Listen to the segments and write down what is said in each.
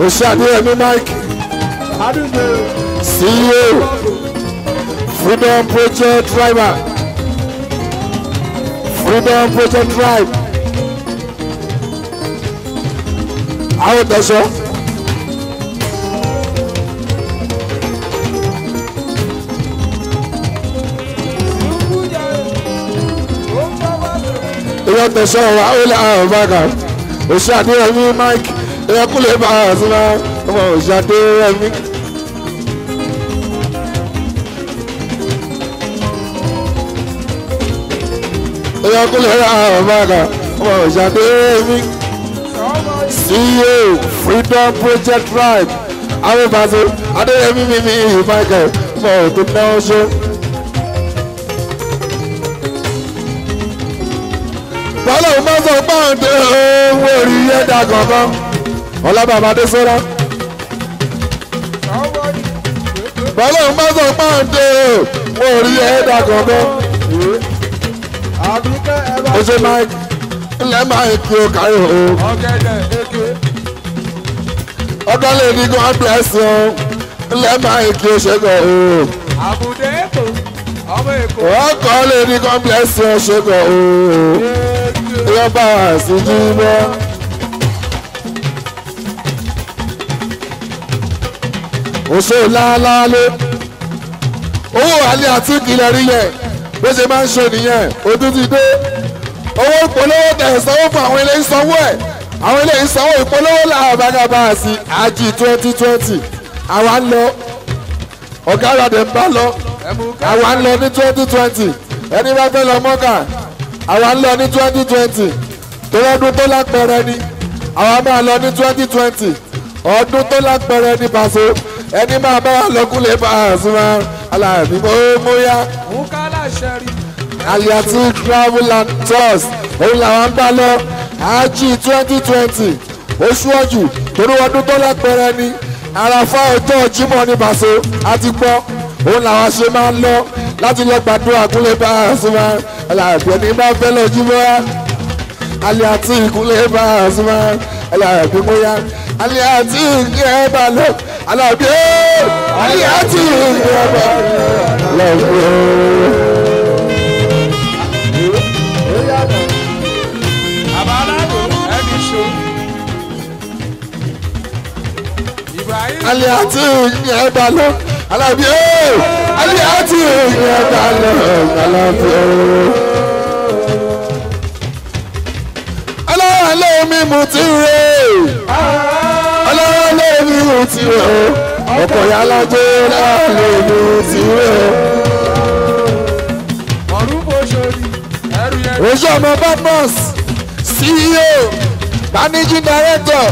oṣù adéyẹmí mike àdúgbò ceo freedom project driver freedom project drive àwọn tẹ̀sán. ìyá tẹ̀sán ọ̀rọ̀ àwọn ilé àwọn bàgà oṣù adéyẹmí mike ìyá kúlẹ̀ bá a sí ma ọmọ oṣù adéyẹmí. ìyá kúlẹ̀ bá a bàgà ọmọ oṣù adéyẹmí. ceo freedom project drive àwọn ìbáṣe adéyẹmí mímí michael ọmọ òtún náà ṣe. bọ́lá ò má sọ páàdé owó orí ẹ̀dá kankan ọlábàbà dé sọ́lá. bọ́lá ò má sọ páàdé owó orí ẹ̀dá kankan. àbíkẹ́ ẹ bá ó ṣe máa ilẹ̀ máa ń kí o kárí o. ọ̀gẹ̀dẹ̀ èké ọdún lè ní god bless you ilẹ̀ máa ń kí o ṣe gan o. àbùdé èkó ọmọ èkó ọkọ̀ lè ní god bless you ṣe gan o. ìyá bá a sì jí bọ́. òṣè lálálé owó àlẹ́ àti ìkìlẹ̀ rí yẹn bó ṣe máa ń ṣe nìyẹn ojú ti dé owó ìpolówó tẹ̀ sanwó fún àwọn ilé ìsanwó ẹ̀ àwọn ilé ìsanwó ìpolówó làwọn bàgàbà sí àjì twenty twenty àwa ń lọ ọ̀gá àràdẹ̀ ń bá lọ ẹ̀mú àwa ń lọ ní twenty twenty ẹni bá fẹ́ lọ mọ́kà àwa ń lọ ní twenty twenty torí ọdún tó lápẹẹrẹ ni àwa máa lọ ní twenty twenty ọdún tó lápẹẹrẹ ní pàṣẹ ẹni máa bá wà lọ́kùnlé bá a sún wa aláàbí mo mú yá mú kálá ṣẹ́rí aliati travel and tours òun làwọn ń bá lọ ájì twenty twenty oṣù ọjù torí ọdún tó lápẹẹrẹ ni àràfà ọjọ́ Jímọ̀ ní pàṣẹ àti gbọ́ òun làwọn ṣe máa ń lọ láti lọ gbàdúrà kúnlé bá a sún wa aláàbí ẹni bá fẹ́ lọ jí mọ́ra aliati kúnlé bá a sún wa aláàbí mọ́ra aliati ìgbẹ́ bá lọ aláàbí ẹ́ aliati ìgbẹ́ bá lọ àbáládò ẹni ṣó ibrahim alẹ́ àti ìyẹn bá lọ alábí ẹ́ alẹ́ àti ìyẹn bá lọ alábí ẹ́. ọlọ́run lé mi mú ti rè ọlọ́run lé mi mú ti rè ọkọ̀ yàlájẹ́ ọlọ́run lé mi mú ti rè ọ̀rùn bó ṣorí ẹrù yẹn oṣù ọmọ badmus ceo managing director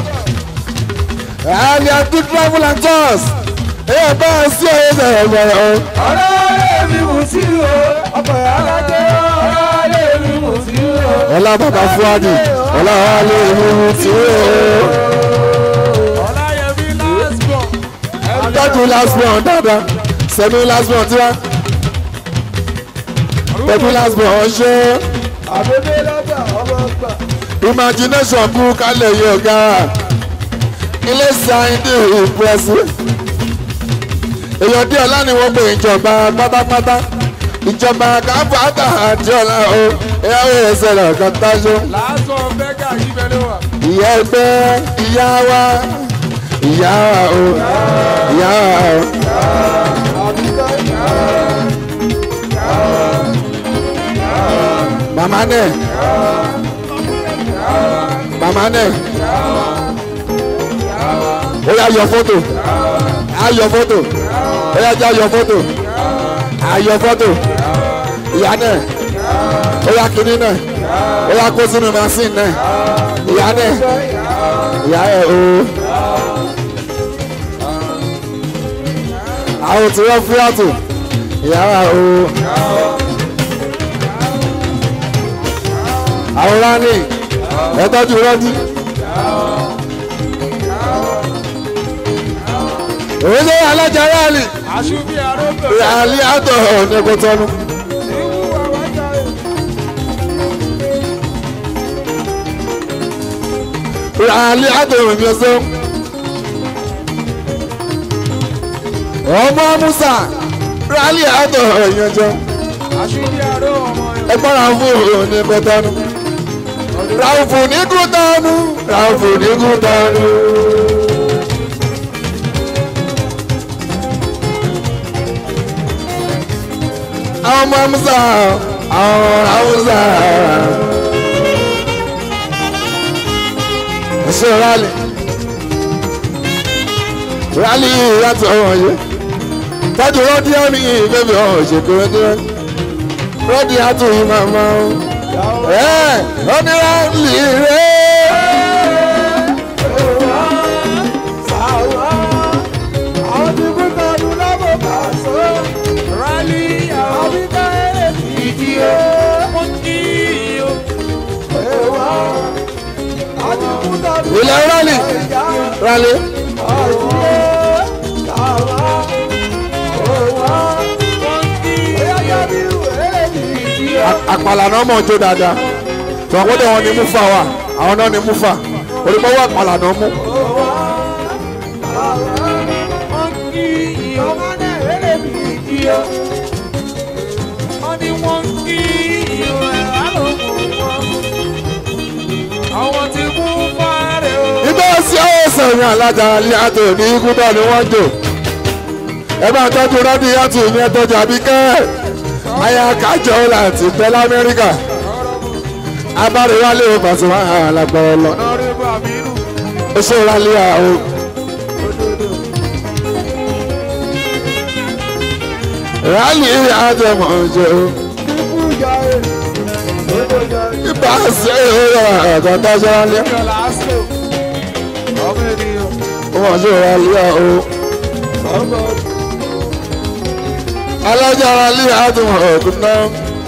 aliatu travel and tours èèyàn bá a sí ọyẹ sọ̀rọ̀ gbọ̀rọ̀. ọ̀rẹ́ mi mú sí o ọkọ̀ alájẹ́ ọ̀rẹ́ mi mú sí o. ọlá bàbá fúadì ọlá wàhálà ìhùhù tí ó ọ̀làyẹmí last born ẹrù yẹn tọ́jú last born dáadáa sẹ́mi last born tí wá tọ́jú last born ṣe àbẹ̀bẹ̀ lọ́gbà ọmọ ọgbà. imagination bú kálẹ̀ yìí ọ̀gá ilé sáyẹ́ndì ìpẹ́sì èèyàn díẹ̀ ọlá ni wọ́n pè ìjọba pátápátá ìjọba káfáńtà àti ọ̀la o ìyàwó ẹsẹ̀ rẹ̀ kan tájú last born bẹ́gà yìí bẹ́ẹ̀ ló wà. ìyá ẹgbẹ́ ìyá wa ìyá wa o ìyá wa o. màmá nẹ màmá nẹ ó yà yọ fọ́tò á yọ fọ́tò ó yà já yọ fọ́tò á yọ fọ́tò ìyá nẹ ó yà kíní nẹ ó yà kó sínú machine nẹ ìyá nẹ ìyá ẹ o. àwọn tí wọ́n fúyà tó ìyá wa o. àwọn rani ẹ tọ́jú rọ́jí. òun ṣe alájà rálì àṣùbí arógbò. rálì àtọ̀ ọ̀nẹ́gbẹ̀tọ́nu. ìwú àwọn jáde. rálì àtọ̀ ọ̀nẹ́gbẹ̀tọ́nu. ọmọ musa rálì àtọ̀ ìyànjọ àṣírí àrò ọmọ ẹ̀. ẹgbọ́n ràǹfù ní kútọ́nù ràǹfù ní kútọ́nù ràǹfù ní kútọ́nù. àwọn ọmọ musa àwọn haúsá ẹ̀ṣẹ̀ rálì rálì yàtọ̀ wọ̀nyí tọ́jú rọ́dí ọ̀nì bẹ́bí ọ̀hún ṣètò rẹ́dí rẹ́dí rọ́dí àtúnyí màmá o ẹ̀ rọ́dí rálì rẹ́ àwọn tí kú tọdún lọ́bọ̀ bá sọ. rálí àwọn bí ká èrè ìdí o. wọ́n kí o. èèwọ̀ àwọn tí kú tọdún ilẹ̀ rálì rálì àpàlà náà mọ̀ jó dáadáa tọ́kọ́dé wọn ni mufa wà àwọn náà ni mufa olùkọ́wọ́ àpàlà náà mú. Àwọn tí kú fárẹ̀ o. ibà sí ọ̀sẹ̀ ní alájà alẹ́ àtò ní ikú náà ni wọ́n jò ẹ bá tọ́jú rọ́dí yàtò ìyẹn tọ́jú àbíkẹ́ àyà kájọ láti pẹ́ lamẹ́ríkà abáríwálé Pasuma alágbára lọ Honorable Amiru. oṣù rálẹ̀ àwọn. rálì àjẹmọ̀ ọjọ́ ibà sí ọ̀rọ̀ àtọ́jọ́ rálẹ̀ Yọ̀lá Aslo. Ọmọ ènìyàn. wọ́n ṣe rálẹ̀ àwọn. alájà rálẹ̀ àjẹmọ̀ ọ̀dún náà.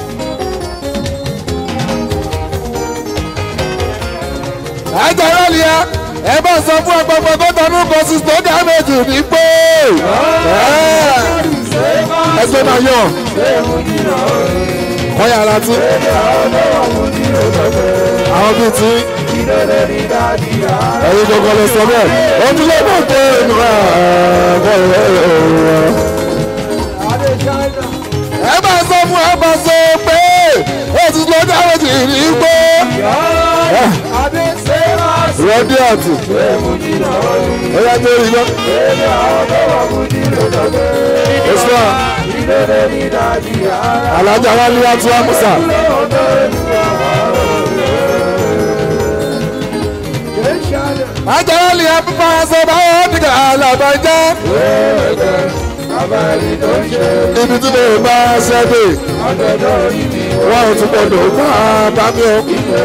àjà rálẹ̀ ẹ bá sọ fún ọgbọgbọ tó tọnú kan sí tó dá méjì ní pé ẹgbẹ́ máa yọ̀ wọ́n yàrá tí àwọn bíi tí ẹ̀yin gbogbo lè sọ bẹ́ẹ̀ ojúlé mọ̀ pé inú ẹ bá sọ fún ẹ bá sọ pé ètò tó dá méjì ní pé rọ́dí àti ọ̀yá tó rí lọ. Islam alájà wa ní wàtú àmúsà. Ajá wa ní apípa ẹsẹ̀ báwọn nígbà alábàjá. Ibi tí mo bá ṣẹ́dé, wọ́n ò tún gbọdọ̀ bá bá mi o.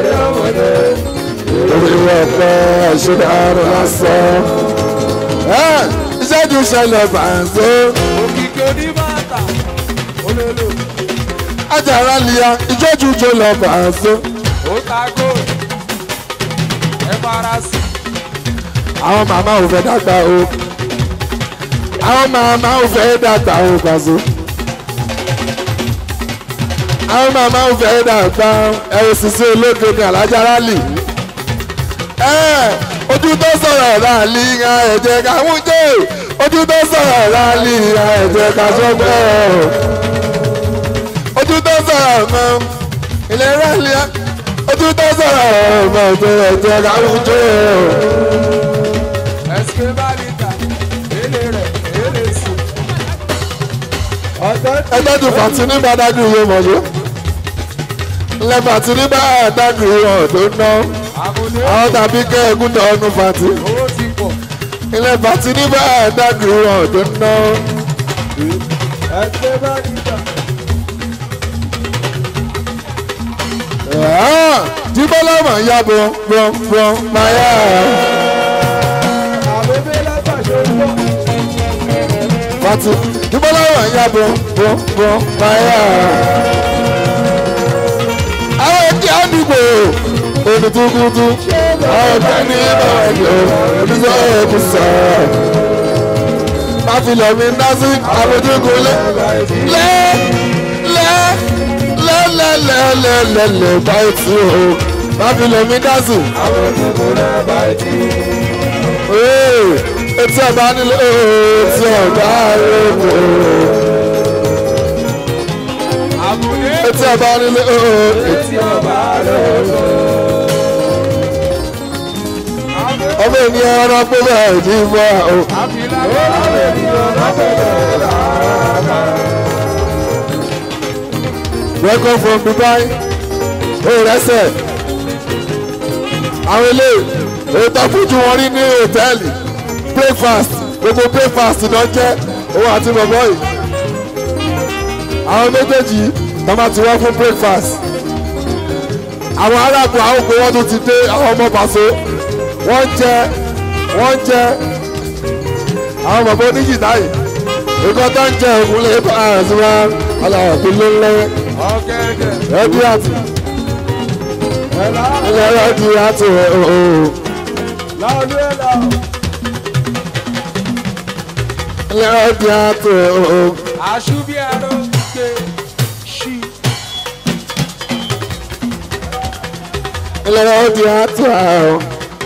Orí ọ̀pẹ ìṣẹ̀dárò lásán. Ìṣẹ́jú ṣẹlẹ̀ bàǹzó. Òkìkí oníbàtà. Olólo. Ajára lia ìjọ́jú jọ lọ bàǹzó. Ó ta góòlù. Ẹ fara sí. Àwọn màmá ò fẹ́ dàgbà o. Àwọn màmá ò fẹ́ dàgbà o bàǹzó. Àwọn màmá ò fẹ́ dàgbà ẹ ò sì sí olóògbé ní alájára lì. Ẹ ojú tó sọ̀rọ̀ láàlì ìhà ẹ̀jẹ̀ ká mú jẹ́ ojú tó sọ̀rọ̀ láàlì ìhà ẹ̀jẹ̀ ká sọ́gbẹ́ ojú tó sọ̀rọ̀ mọ́ ilẹ̀ rálíà ojú tó sọ̀rọ̀ mọ́ tó ẹ̀jẹ̀ ká mú jẹ́ Ẹ̀sìké bá lè tà. Èlé rẹ̀ èlé sùn. ẹgbẹ́ tó fàtí ní bàdágì yóò mọ̀ yó ilẹ̀ fàtí ní bàdágì yóò tó ná Àmúlé àwọn tàbí kẹ́ ẹ̀gún tó ọdún fàtí owó ti pọ̀. ilẹ̀ fàtí ní bàdágì yóò tó ná. Ẹ̀sìké bá lè tà. jíbọ́lá mà yá bọ̀ bọ̀ bọ̀ máa yá. Àbẹ̀bẹ̀ látàṣe pọ̀. Fati jíbọ́lá mà yá bọ̀ bọ̀ bọ̀ máa yá. Àwọn èdè àdúgbò olùtúkútú àwọn ọ̀gá ní ìbáwájú olùsọ ẹ̀kú sọ. Máfilọ̀ mi ná sí àbójúkú lé lé lé lé lé lé lé lé lé báyìí tí o. Máfilọ̀ mi ná sí. Ee, etí ọba nílé etí ọba lóko àbúlé etí ọba nílé tí ọba lọ́wọ́. ọmọ ènìyàn ọ̀rọ̀ pé bẹ́ẹ̀ ní ìfọ̀ o. àfilà lọ́wọ́ ènìyàn lọ́wọ́ welcome from Dubai ó rẹ́sẹ̀ àwọn ilé ètò fújì wọn rí ní hòtẹ́ẹ̀lì breakfast gbogbo breakfast náà jẹ́ òun àti bọ̀bọ̀ yìí àwọn méjèèjì náà máa ti wá fún breakfast àwọn aráàlú àwọn òpè wọn tó ti dé àwọn ọmọ pàṣẹ wọ́n ń jẹ wọ́n ń jẹ àwọn bàbá oníjìdá yìí nǹkan tó ń jẹ òkú lè bá àrùn wa aláwọ̀ tó lé lẹ́yìn ọ̀gẹ̀dẹ̀ ẹbí àti ẹ̀là ẹlẹ́rọ di àti ooo láolú ẹ̀là ẹlẹ́rọ di àti ooo àṣùbí ẹ̀rọ gbé ṣí ẹlẹ́rọ di àti ooo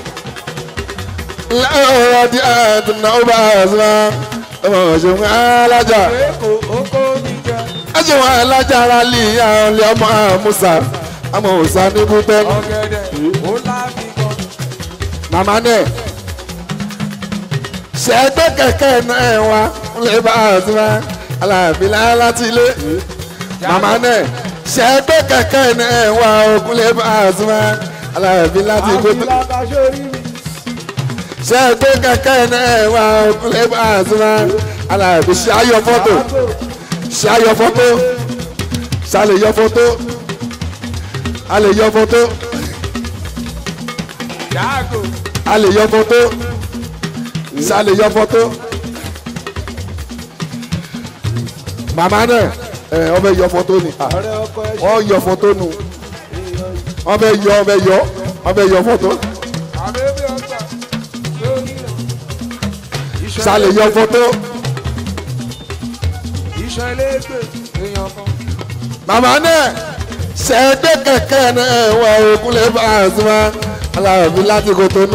ẹlẹ́rọ di àti náà bá àrùn ọmọ òṣèlú alájà èkó oko mi jẹ ẹjẹ wọn alájà ara lè àwọn ilé ọmọ àmúṣà àmọ́ òṣà ní bútẹ́ ọ̀gẹ̀dẹ̀ ó lábí gan màmá náà ṣẹ́gbẹ́ kẹ̀kẹ́ náà wá lè bá àrùn aláàbílà láti ilé. màmá náà ṣẹ́gbẹ́ kẹ̀kẹ́ náà wà ogun lè bá àzúmọ́ aláàbí láti gbogbo àfilà kàṣórí mi ṣẹ́gbẹ́ kẹ̀kẹ́ náà wà ogun lè bá àzúmọ́ aláàbí ṣe ayọ̀ fọ́tò ṣe ayọ̀ fọ́tò ṣàlè yọ fọ́tò a lè yọ fọ́tò yàgò a lè yọ fọ́tò ṣàlè yọ fọ́tò màmá náà ẹ ọbẹ̀ yọ fọ́tò ni ah, ọ̀rẹ́ ọkọ ẹ̀ wọ́n yọ fọ́tò nù wọ́n bẹ yọ wọ́n bẹ yọ wọ́n bẹ yọ fọ́tò àbẹ́bí ọgbà lórí rẹ̀ ṣàlè yọ fọ́tò iṣẹ́ ilégbè èèyàn kan màmá náà ṣẹ́gbẹ́ kẹ̀kẹ́ náà wà ogun lè bá àzúmọ́ aláàbí láti Kòtónú.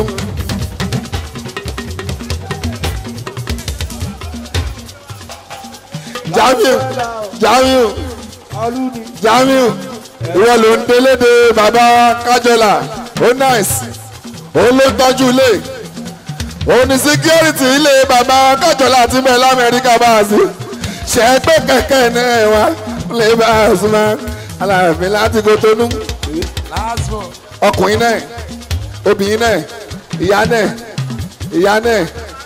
Jamiu Jamiu alúni Jamiu ìwọ ló ń délédé bàbá kájọlà ó náìsì òun ló tọ́jú ilé òun ní síkírítì ilé bàbá kájọlà ti bẹ̀ lamẹ́ríkà bá a sí ṣẹ́gbẹ́ kẹ̀kẹ́ náà wà lè bá a sí mọ́ aláàfin láti Kòtónú last one ọkùnrin náà obìnrin náà ìyá náà ìyá náà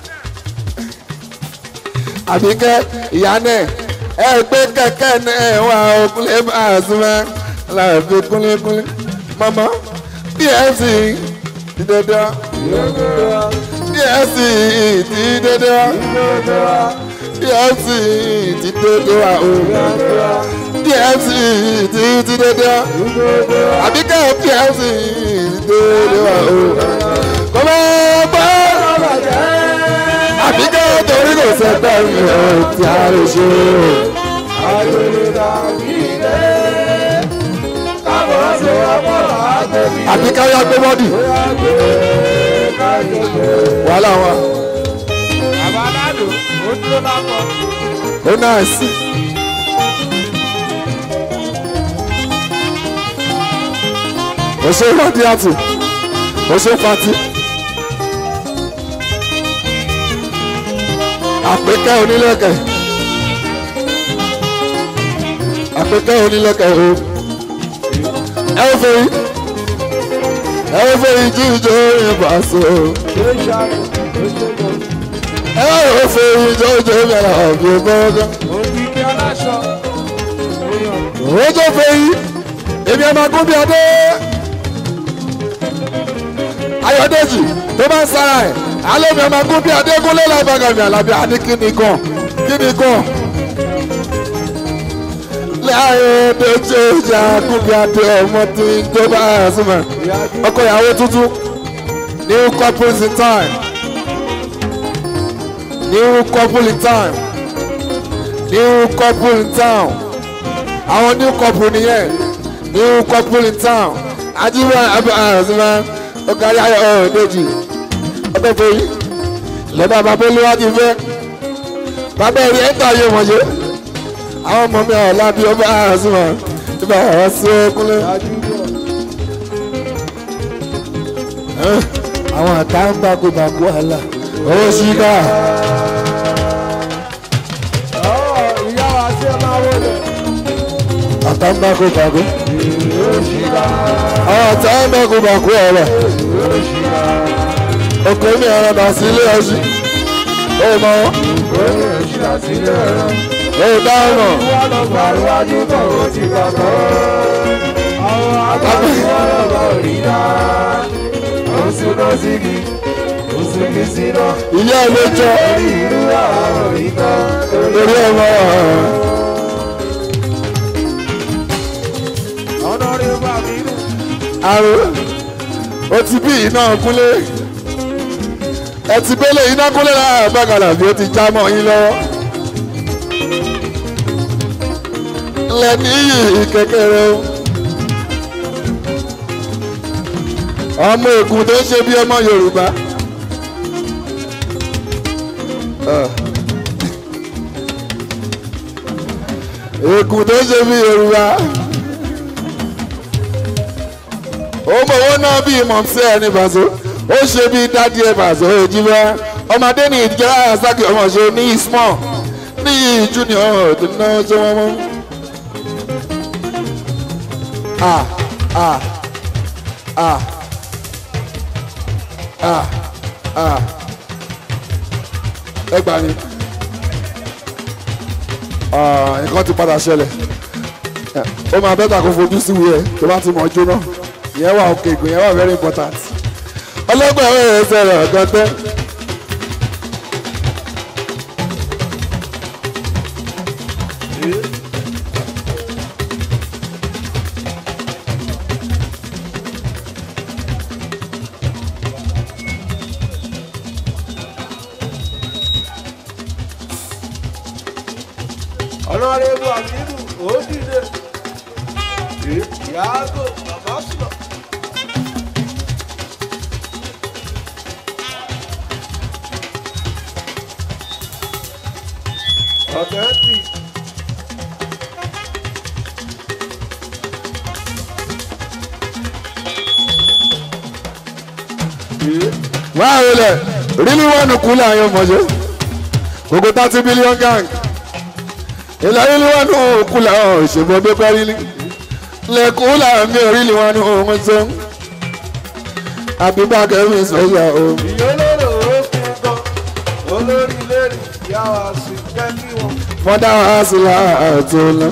àbíkẹ́ ìyá náà ẹgbẹ́ kẹ̀kẹ́ náà wà òkúlé bá a sí mọ́ aláàfin kúnlẹ́kúnlẹ́ mọ́mọ́ bfc ti dandan bfc ti dandan bfc ti dandan o bfc ti ti dandan àbíkẹ́ pfc dédé wa o. kò mọ bá àbíkẹ́ torí kò sẹ́gbẹ́ mi ò tí a lè ṣe o. àbíkẹ́ yá gbé bọ́dì wàhálà wọn àbáládò ó dúró lápọ̀ ó náà sí. ó ṣe ìwádìí àtù ó ṣe fati. àpékẹ́ onílẹ̀kẹ̀ àpékẹ́ onílẹ̀kẹ̀ o ẹ ó fẹ́ yìí ẹ ó fẹ́ yìí jíjọ ìbáṣọ ẹ ó fẹ́ yìí jíjọ ìbáṣọ ọ̀gbìn bọ́ọ̀gá òkìkí aláṣọ èèyàn òun tó fẹ́ yìí èmi ẹ̀ máa gún bí adé ayọ̀dèjì tó bá ń sára ẹ̀ alẹ́ mi ẹ̀ máa gún bí adé gúnlẹ̀ lábàgàmì àlàbí àní kíni kan kíni kan láyé dèjì ìjà gún bí adé ọmọ tí tó bá ẹ̀ súnmọ́ ọkọ ìyàwó tuntun new couples in time new couple in time new couple in town àwọn new couple nìyẹn new couple in town ajíwá abẹ́ àrùnsímá ọ̀gárí ayọ̀ ọ̀dẹ́jì ọ̀dẹ́fẹ̀yì lẹ́bà bàbá olúwa ti fẹ́ bàbá ẹ̀rí ẹ̀ta yé wọ́n ṣe àwọn ọmọ mi àwọn lábí ọba àṣùmọ̀ ibà àwọn sí ẹkúnlẹ̀. àwọn àtà ń bá kó bàkú àlà owó ṣíkà ìyá wa sí ẹ máa wọlé. àtà ń bá kó bàkú àwọn àtà ń bá kó bàkú ọ̀rọ̀ ọkọ mi ọ̀rọ̀ dà sí ilé ọṣù ó mọ wọn ó dáhùn mọ. wọ́n lọ gbàrúwájú tó o ti gbàgbọ́. àwọn àgbàdo wọn lọ bá òrì dá. ó súná sí mi ó sì fi síná. ìyá ẹ ló jọ orí ìlú àwọn òrì kan. lórí ọmọ ọ̀nà rẹ̀ bá mi nù. àrùn ó ti bí iná kúnlé ẹ ti bẹ́lẹ̀ iná kúnlé láàrín bàgàlà bí ó ti já mọ́ yín lọ́wọ́ lẹ́ni yìí kékeré o ọmọ ègùn tó ń ṣe bí ọmọ Yorùbá Ah. ègùn tó ń ṣe bí Yorùbá ó mọ owó náà bí mọ̀mísẹ́ ẹ̀ ní bàzó ó ṣe bí dádì ẹ̀ bàzó òjìbá ọmọdé ní ìdíjẹ́ àṣàkì ọmọ ṣe ní small ní junior ọ̀dún náà ṣe wọ́n mọ́. ah ah ah ah ah ẹ gbà ní nǹkan ti padà ṣẹlẹ̀ ó máa bẹ́tà kó fojú sí wíyẹ tó bá ti mọ̀ jóná ìyẹn wà òkè ìgbìn yẹn wà very important ọlọ́gbọ̀n ẹ̀rọ ẹ̀sẹ̀ rẹ̀ ọ̀gán tẹ́. ọ̀nà rẹ̀ bá mi nù. ó dìde. yàgò bàbá sùn. ọ̀gẹ́ntì. wọ́n á rẹlẹ̀ rílí wọ́n kú láàyè ọmọdé gbogbo thirty billion gang ìlà rílí wọ́n kú láàyè òṣèlú ọdún pẹ́rílí lẹ́kú láàmì rílí wọ́n kú sọ àbíbá kẹ́mi sọ́yà o. ìyólóró ó kún gan. olórí lérì ìyá wa sí kẹ́kí wọn. mọ́dá wa sí láàtò lọ.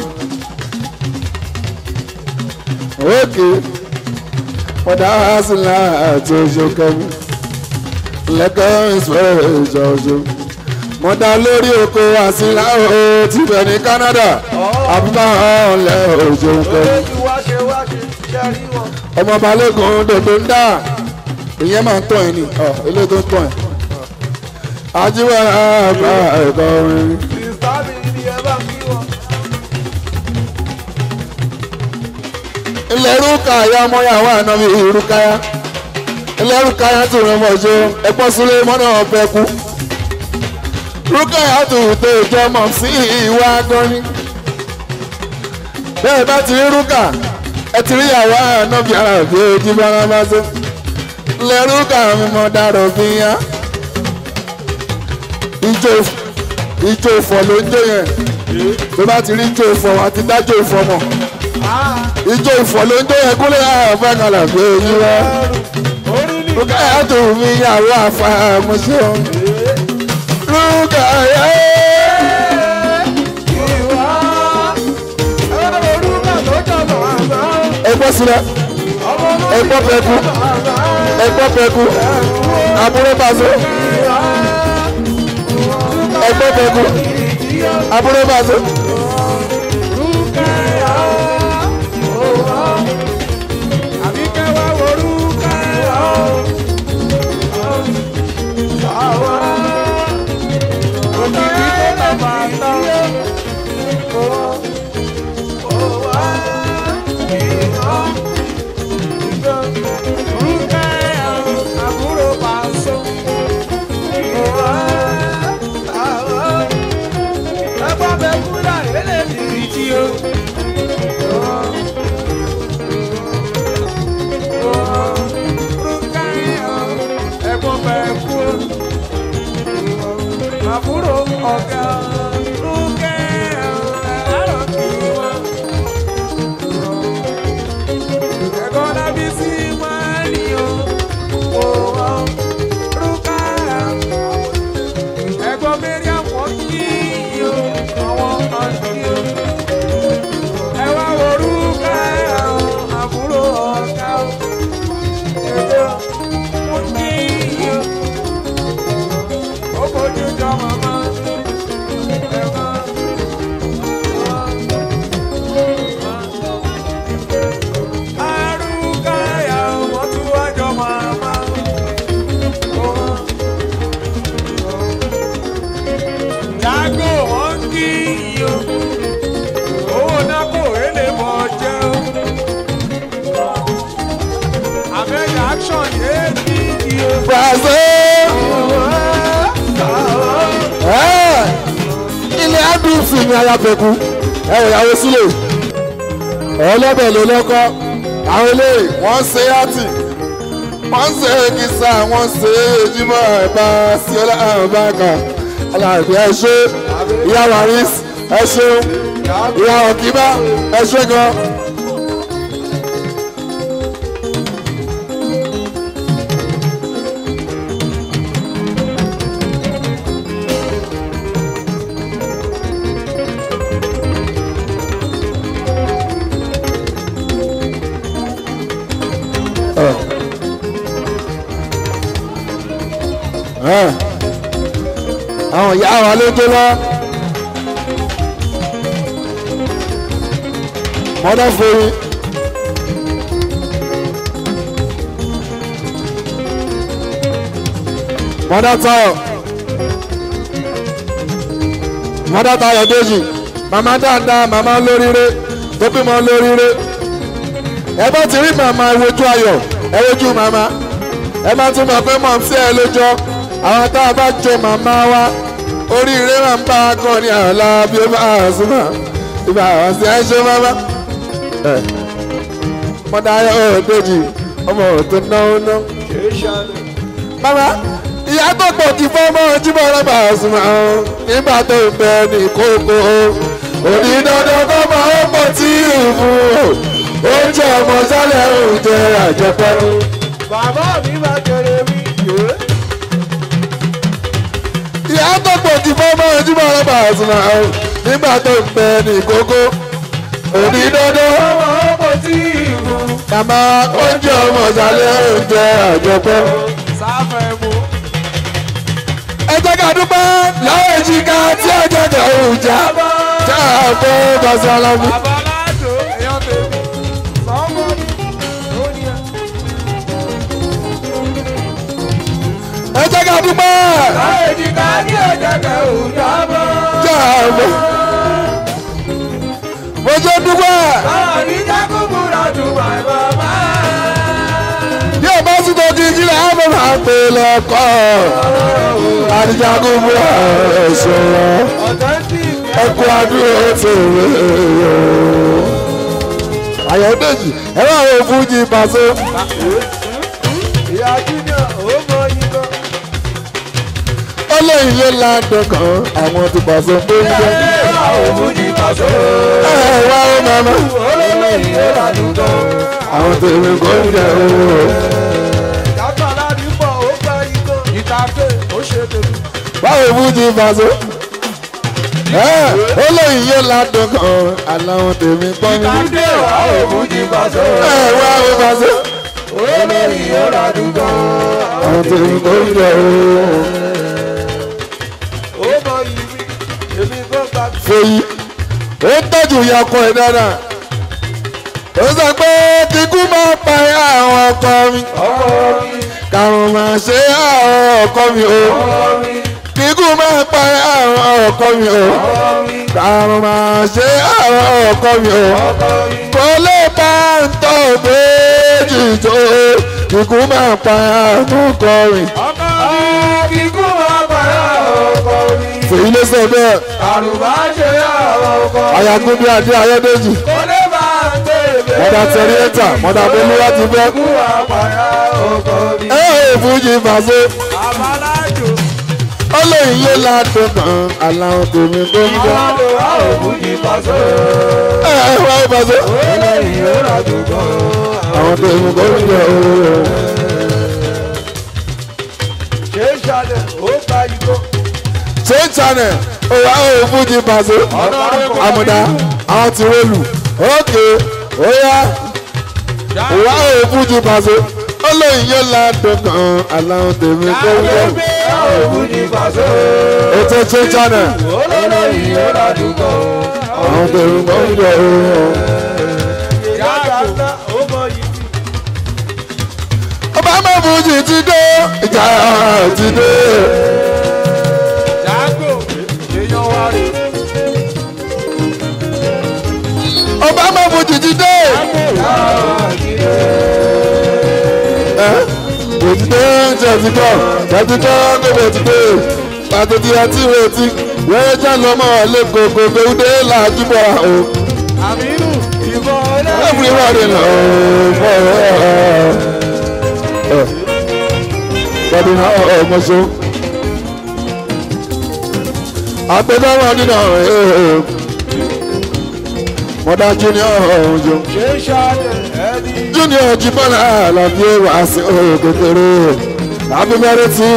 ókè mọ́dá wa sí láàtò ṣókẹ́mi lẹ́kọ̀ọ́ ìṣòro ìjọ́jọ́ mọ́dá lórí oko àsìlá o tibẹ̀ ní Canada àbúrò ọ̀lẹ́ òjò kẹ́mi olójú wá ṣe wá ṣe ṣẹ́rí wọn. ọmọ balógun dòdò ń dà ìyẹn máa ń tọ̀ ẹ́ ni ọ̀ ilé tó ń tọ̀ ẹ́ ajíwẹ̀ àgbà ẹ̀kọ́ orin. kìrìsìtánì ni ẹ bá kí wọn. ilẹ̀ rúkàyà ọmọyàwó ànábi rúkàyà ilẹ̀ rúkàyà tó rẹ̀ mọ̀ ṣe ẹ̀pọ̀ sílé mọ́nà ọ̀fẹ́ kú rúkàyà tó tó jọ mọ̀ sí ìwà gọ́ni bẹ́ẹ̀ bá ti rí rúkà ẹ ti rí ìyàwó ànábi àràbí ojú bára bá ṣe ilẹ̀ rúkà mi mọ̀ dàrọ̀ bí yá ijó ijó ìfọ̀ ló ń jó yẹn tó bá ti rí ijó ìfọ̀ àti dájó ìfọ̀ mọ̀ ijó ìfọ̀ ló ń jó yẹn kúlẹ̀ àfẹ́ kalẹ̀ pé èyí wá orí ni rúkàyà tó mi yàwó àfàmùsọ rúkàyà ìwà. ẹ̀rọ orúkọ tó jọ̀bọ̀ àgbà. ẹgbọ́ sílẹ̀ ọmọ náà ẹgbọ́ pẹ̀kú àgbà. ẹgbọ́ pẹ̀kú àbúrò bàzọ́ ẹgbọ́ pẹ̀kú àbúrò bàzọ́ Àbúrò bá sọ. àbúrò ọ̀gá rúkẹ́ àárọ̀ kí wọ́n. ẹ̀gbọ́n lábí sí máa ní o òwò rúkà ẹ̀gbọ́n mẹ́ríà wọ́n kí o àwọn kan kí o. ẹ wá wo rúkà àbúrò ọ̀gá o. ẹ̀gbọ́n wọ́n kí o. ó fojú jọ màmá ẹ̀gbọ́n. Arúgáyà wọ́n tún wá jọ màmá. Jágò wọ́n kí iyo. Owó náà kò rélé bọ̀ jẹ́ o. Àbẹ̀yà action yé kí iyo. Brazil. Ẹ́, ilé adùnsì ni ayapẹ̀kú ẹ wò ìyàwó sílẹ̀ ọlọ́bẹ̀ ló lọ́kọ́ àwọn eléyìí wọ́n ṣe àtì wọ́n ṣe kìsà wọ́n ṣe jímọ̀ ẹ̀bá sí ọlọ́ọ̀bá kan aláàbí ẹ ṣe ìyá waris ẹ ṣeun ìyá ọ̀kíbá ẹ ṣe gan. Ẹ̀, àwọn ìyá wa ló dé lọ. mọ́dá forí. mọ́dá táyọ̀. mọ́dá táyọ̀ déjì. màmá dáadáa màmá lóríire tó bímọ lóríire. ẹ bá ti rí màmá ẹ wojú ayọ̀ ẹ wojú màmá. ẹ má tún mọ̀ pé mọ̀ sí ẹ lójọ́ àwọn tá a bá jọ màmá wa oríire máa ń bá a kàn ní àlá bí ó bá a súnmọ́ ìbá àwọn sí ẹ ṣe máma mọ́dá ọ̀ọ́dẹ́jì ọmọ tó náwó ná. Mama ìyá tó pọ̀ kí fọ́mọ́ jíbọ̀ rọ́bà ọ̀sùnmọ̀ ọ̀hún nígbà tó ń bẹ ní kókó. Òní dandan kọ́ máa ń pọ̀ tí ì fún o. Oúnjẹ ọmọ sálẹ̀ oúnjẹ àjẹpẹ́. Bàbá mi máa kéré mi yé. Ìyá tó pọ̀ kí fọ́mọ́ jíbọ̀ rọ́bà ọ̀sùnmọ̀ ọ̀hún nígbà tó ń bẹ ní kókó. Òní dandan Ọmọ ọkọ̀ tí ìbò. Màmá oúnjẹ ọmọ sálẹ̀ oúnjẹ àjẹpẹ́. Sáfẹ̀ mu. ẹ jẹ́ ká dúpẹ́ lọ́wọ́ èjìká tí ẹ jẹ́ kẹ́ òòjà tí a bọ́ bàṣẹ alámi. Bàbá Ládò èèyàn tèmi. Sọ́mọ́dì ló ní ẹ. ẹ jẹ́ ká dúpẹ́ Láyé jìkà ní ẹ̀jẹ̀kẹ̀ òjàbọ̀. tí a bọ́. mo jẹ́ dúpẹ́ Báwo ní Jákùbúrà dùn bàbá? bí o bá sì tó kí kí lè á bọ̀ máa pè lẹ́kọ́. àdìjagun búra ẹ̀ṣọ́ Authentic. ẹkú adúró tó rẹ̀ Ayọ̀dèjì ẹ bá wo fújì pàṣẹ. Ìyá Júnior ó mọ yín ó lé ilé ládùn kan àwọn ti pàṣẹ tó ń jẹ́. ẹ wá ó màmá. àwọn tèmi kò ń jẹ owó. báwo fújì pàṣẹ. ẹ ó lé ilé ládùn kan àláwọn tèmi kọ́ mi. ẹ wá ó pàṣẹ. àwọn tèmi kò ń jẹ owó. fèyí ó tọ́jú ìyá ọkọ ẹ̀ dáadáa ó sọ pé kíkú máa pa àwọn ọkọ mi kàrùn máa ṣe àwọn ọkọ mi o kíkú máa pa àwọn ọkọ mi o kàrùn máa ṣe àwọn ọkọ mi o kò lè bá ń tọ́ méjì tó kíkú máa pa àwọn ọkọ mi fèyí ló sọ bẹ́ẹ̀ ayagunbi adé ayọ́dẹ́jì mọ̀dà tẹ̀ríẹ́tà mọ̀dà bolúwa ti fẹ́. ẹ ẹ fújì fàṣẹ olóyin yóò ládùn kan aláwọ̀ tèmi tó ń bọ̀. Àwọn lò wá òkú ní pàṣẹ. ẹ ẹ wá ìbàdàn. Olóyìn yóò ràdùn gan. àwọn tèmi tó ń bọ̀. Ṣé ìṣàlẹ̀ ó gba igbó? ṣé channel òwà òfin jí pàṣẹ. àmùdá àwọn ti rólù ókè óyá òwà òfin jí pàṣẹ. olóyin yóò ládùn kan aláwọ̀ tèmi tó ń bọ̀. Òkú ní pàṣẹ. ètò ṣé channel Olóyìn yóò ràdùn gan. àwọn tèmi tó ń bọ̀. Ìyá àgbà ó mọ yìí. ọba mẹ́fújì ti dé ìjà ti dé. Jágò èèyàn wá rè. ọba mẹ́fújì ti dé. òtítọ́ ṣe ti kọ́ òtítọ́ tó bẹ̀ ti dé. pàtàkì àti ìrètí wẹ́rẹ́ já lọ́mọ lẹ́kọ̀ọ́ kò gbẹ̀wúdé làájúbọ̀ o. Àmínú ìbọn ọlọ́run. everybody lọ fọ́ ẹ. bọ́dún náà ọmọ so. àgbẹ̀dọ́wọ́ nínú ẹ̀ mọ̀dá junior ọ̀hún Ṣé ìṣàlẹ̀ ẹni. junior jibọ́lá àlàbí wàásù kékeré abimẹ́rẹ́ tí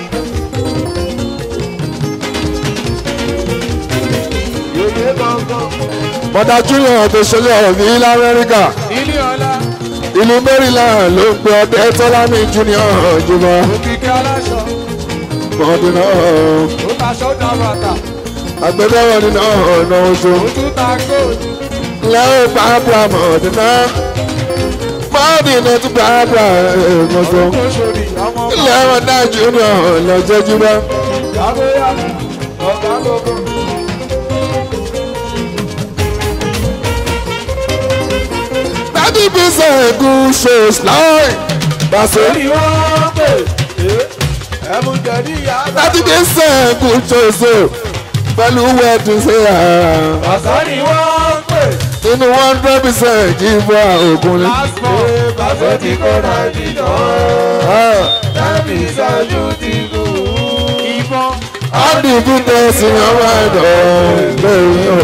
Yòyè gbọ̀ngàn. mọ̀dá junior tó ṣẹlẹ̀ ọ̀rọ̀ ní ilẹ̀ amẹ́ríkà Ilé ọlá. ìlú maryland ló ń pe ọdẹ tọ́lámì junior jùlọ Òkìkí aláṣọ. mọ̀dún náà Ó taṣọ dàrú àtà. agbẹjọ́rò nínú ọ̀nà oṣù Ó tún ta góòlù. lẹ́yìn pàápàá mọ̀dún náà mọ̀dún náà tún pàápàá ẹ̀ẹ́dọ́gbọ̀n Tó ṣòrí ọmọ ọmọ. ilé ọ̀dà junior lọ́jọ́ jùlọ. Yàgòyàgò. Ọ̀gá gbogbo. thirty percent good shows láì bàṣẹ. Èyí wọ́n pè. Ẹ̀mú jẹ̀dí ìyá àgbà. thirty percent good shows o pẹ̀lú wedding ṣe àrà. Ọ̀sán ni wọ́n pè. inú one hundred percent jíbọ̀ ògùn ni. Lásìkò. Bàbá tí kò náà dìjọ́. Tẹ́bí ìṣẹ́jú ti kù. Ìbọn. all the business in your mind lẹ́yìn o.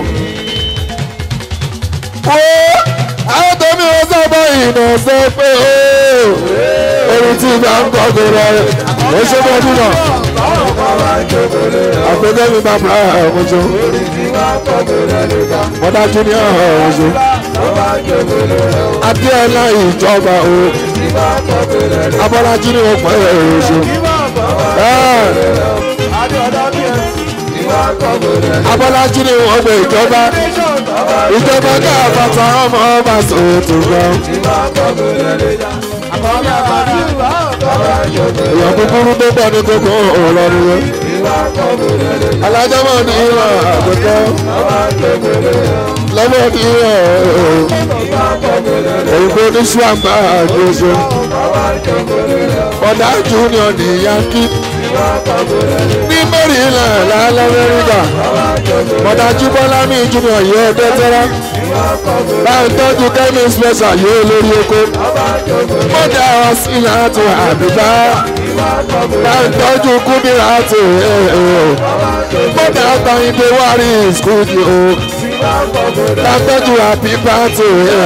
wo àwọn tẹ̀mí wọn sábà ìnà sọ pé o. orin tí ìgbà ń kọ́ kó rẹ̀ ó ṣe bọ́ dún náà. Báwo kọ́ máa ń jókòó lé rẹ̀? àpẹẹrẹ mi bá bá ọmọ jọ. Orí tí máa ń kọ́ tó rẹ̀ lè ká. wọ́n dájú ní ọ̀hún ṣe. Ló máa ń jókòó lé rẹ̀ o. Adéọlá ìjọba o Tí máa ń kọ́ tó rẹ̀ lè ká. Abọ́lájí ni wọ́n pẹ́ ẹ̀rọ ṣe. Kí máa bọ̀ wá? Adéọ̀dá bí ẹ. Tí máa ń kọ́ tó rẹ̀ lè ká. Abọ́lájí ni wọ́n gbé ìjọba Nation tọ́ba. ìjọba káàbàtà ọmọ ọba sòtò gan. Tí máa ń kọ́ tó rẹ̀ lè ká. Àkọ́bí àbájú bá ọ̀tọ́ bá ń jókòó. èèyàn kúkúrú tó pọ̀ ní kókó ọ̀rọ̀rùn yẹn. Tí máa ń kọ́ tó rẹ̀ lè ká. alájọmọ ní ìwà àgbẹ̀kọ́ Tọ́ba ń jókòó lé rẹ̀ o. lọ́wọ́ ní ìwà Tí máa ń kọ́ tó rẹ̀ lè ká. òyìnbó ní ṣùgbọ́n àgbẹ̀ṣe. Tọ́ba ń jókòó lé rẹ̀ o. ọ̀dà junior ní yankí Tí máa ń kọ́ tó rẹ̀ lè ká. ní Maryland lálẹ́ Amẹ́ríkà. ọ̀dà jíbọ́lá ní junior yìí ọdẹ tẹ́lá. báyìí tọ́jú kẹ́mi special yìí olórí oko. mọ́jà ọ̀sìn àti àbíbá. báyìí tọ́jú kúndìrà àti mọ́jà àtàyìndé wárí skúdì o. látọ́jú àbíbá àti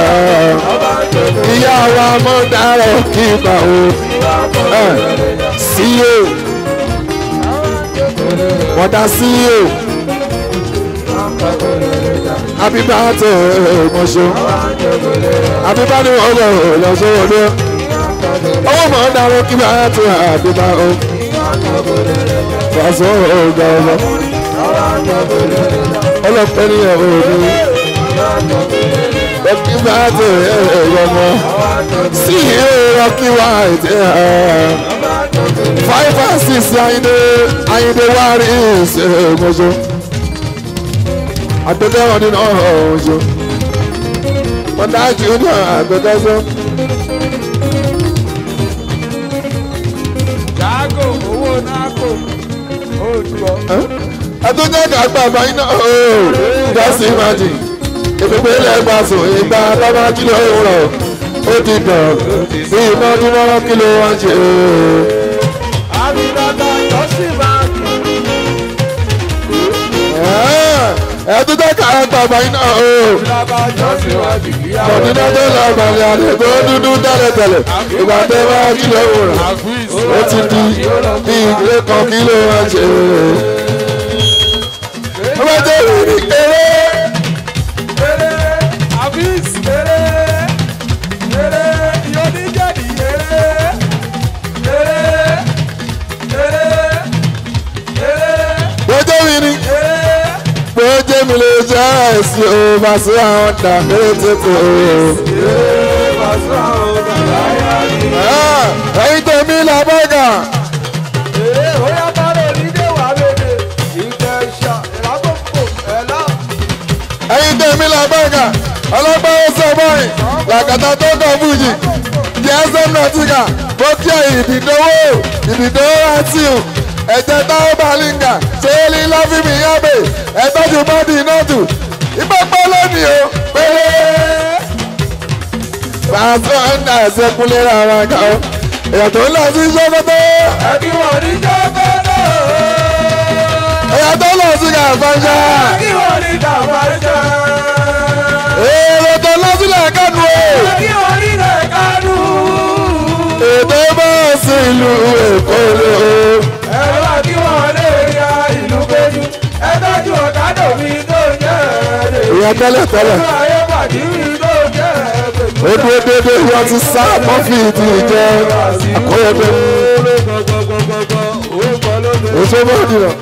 ìyá wa mọ́jà rẹ̀ kíkà o. CEO mọ́jà CEO àbíbá àti mọ̀ṣọ́ àbíbá ni wọ́n lọ lọ́sọ̀ wọlé owó mọ̀ ń darọ́ kí bá àti àbíbá o. Fàṣọ ọ̀gá ọ̀gá ọlọ́pẹ́ ní ẹ̀rọ òní ẹ̀kí bá àti ẹ̀rọ ọmọ sí ìrọ̀kí wá àti five and six ayinde ayinde wárí ìṣe mọ́ṣọ́ àgbẹ̀dẹ́wọ̀n nínú ọ̀hún wọ́n dájú ní àgbẹ̀dẹ́sọ́. Jágò owó náàkò. Ó jù ọ́. àtúntò kàgbà báyìí náà ó just imagine ìpínpín ilẹ̀ gbàsùn ìgbà lọ́wọ́ kílò ìwúrọ̀ ó ti dàn bí iná dúró kílò wá ń ṣe. Àbídọ́tà Jọ́sìn Báńkì ẹ̀dún tó kà á bàbá iná o. Ìlàbà jọ́sìn wá di kíá. Ọ̀dúnná tó lọ balẹ̀ àdè tó dúdú tẹ́lẹ̀tẹ́lẹ̀. Ìgbà tẹ́ bá jí lọ́wọ́ rẹ̀. Ó ti di bí ilé kan kí ló wá ṣe. Ó bá jẹ́ ìrìn eré. Eré àbís eré eré ìyóníjẹ̀dì eré eré eré eré Gbọ́jọ́ mi ni. eré. Gbọ́jọ́ mi lè jẹ́ ẹ̀sìn o. Màá sí àwọn ọ̀dà lórí tètè o. Ẹyin tèmi là bọ́gà. Ẹyin tèmi là bọ́gà. Ọlọ́gbọ́n ó sọ báyìí. Làkàtà tó kàn fújì. Jẹ́sẹ̀m Nàtíkà. Bókíà ìdìdówó. Ìdìdówó àti ò. Ẹ̀jẹ̀ táwọn bàlíngà. Ṣéèlì láfíìmì yábè. Ẹ̀tọ́jú bọ́dì nọ́ọ̀tù. Ìpẹ́pẹ́ lónìí o. Péré. Pàṣẹ ọ̀nà ẹ̀sẹ̀ kúnlé rárá kan o. Èèyàn tó ń lọ sí Sókótó. Èèyàn tó ń lọ sí Kàfáńṣá. Èrò tó lọ sílẹ̀ kánú o. Ètò bá sí ìlú Èkó lé o. Ẹ̀rọ àti wọn lè ya ìlú péjú. Ẹ tọ́jú ọ̀kadà mi tó jẹ́ ẹ̀rẹ́. Ìyẹn tẹ́lẹ̀ tẹ́lẹ̀. Ayé pàdé mi tó jẹ́ ẹ̀rẹ́. Ó dúró dédé wọ́n ti sá mọ́fì ti jẹ́ àkóyọ̀dé. Oṣù bọ́ọ̀dì rẹ̀.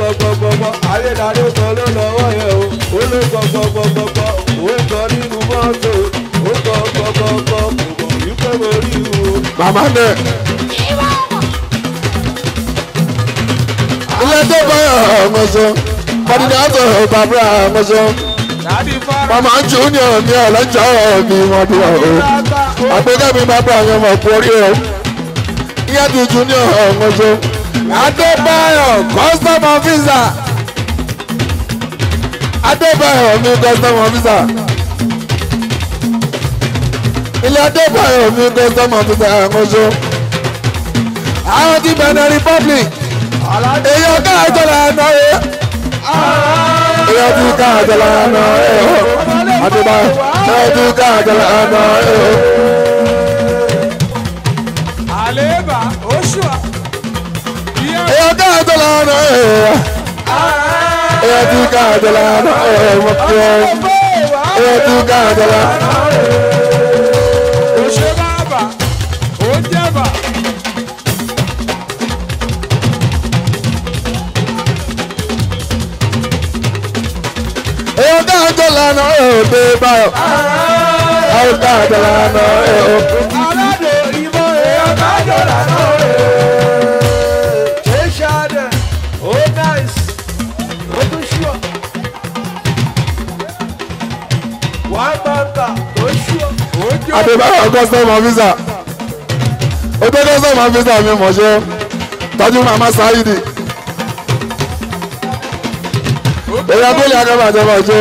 Màmá nẹ̀. Ilé tó bá ọmọṣọ. Kọ́dínétọ̀ bàbá ọmọṣọ. Màmá Júnior ní ọ̀lẹ́jọ́ mi wọ́n bí wọ́n o. Àgbéga mi bàbá àwọn ọmọ ọ̀pọ̀ orí ẹ̀. Iye ti Júnior ọmọṣọ. Adébáyọ̀ custom officer. Adébáyọ̀ mi custom officer. Ilé Adébáyọ̀ mi custom officer ọmọṣọ. Àwọn ti Benin Republic. Èyí ọ̀gá àjọlá náà yẹ. Èyí ti ká àjọlá náà yẹ. Adébáyọ̀ èyí ti ká àjọlá náà yẹ. Àléébà oṣù à. Èyí ọ̀gá àjọlá náà yẹ. Èyí ti ká àjọlá náà yẹ. Mo kí ẹ. Èyí ti ká àjọlá. Òṣè bàbà, ó jẹ́bà. Èyí ọ̀gá àjọlá náà yẹ. Adébáyọ̀. Èyí ọ̀gá àjọlá náà yẹ. Aládò ìmọ̀ èèyàn kájọ lànà rẹ̀. Ṣé ṣáàdẹ̀? Ó náìsì. Ó tún ṣùọ̀. Wàá bàtà tó ṣùọ̀. Ó jẹ́ Adébáyọ̀ custom officer. Ó tó custom officer mi mọ̀ ṣe. Tọ́jú màmá Sáyidi. Èyí abúlé akábàjẹ́ mọ̀ ṣe.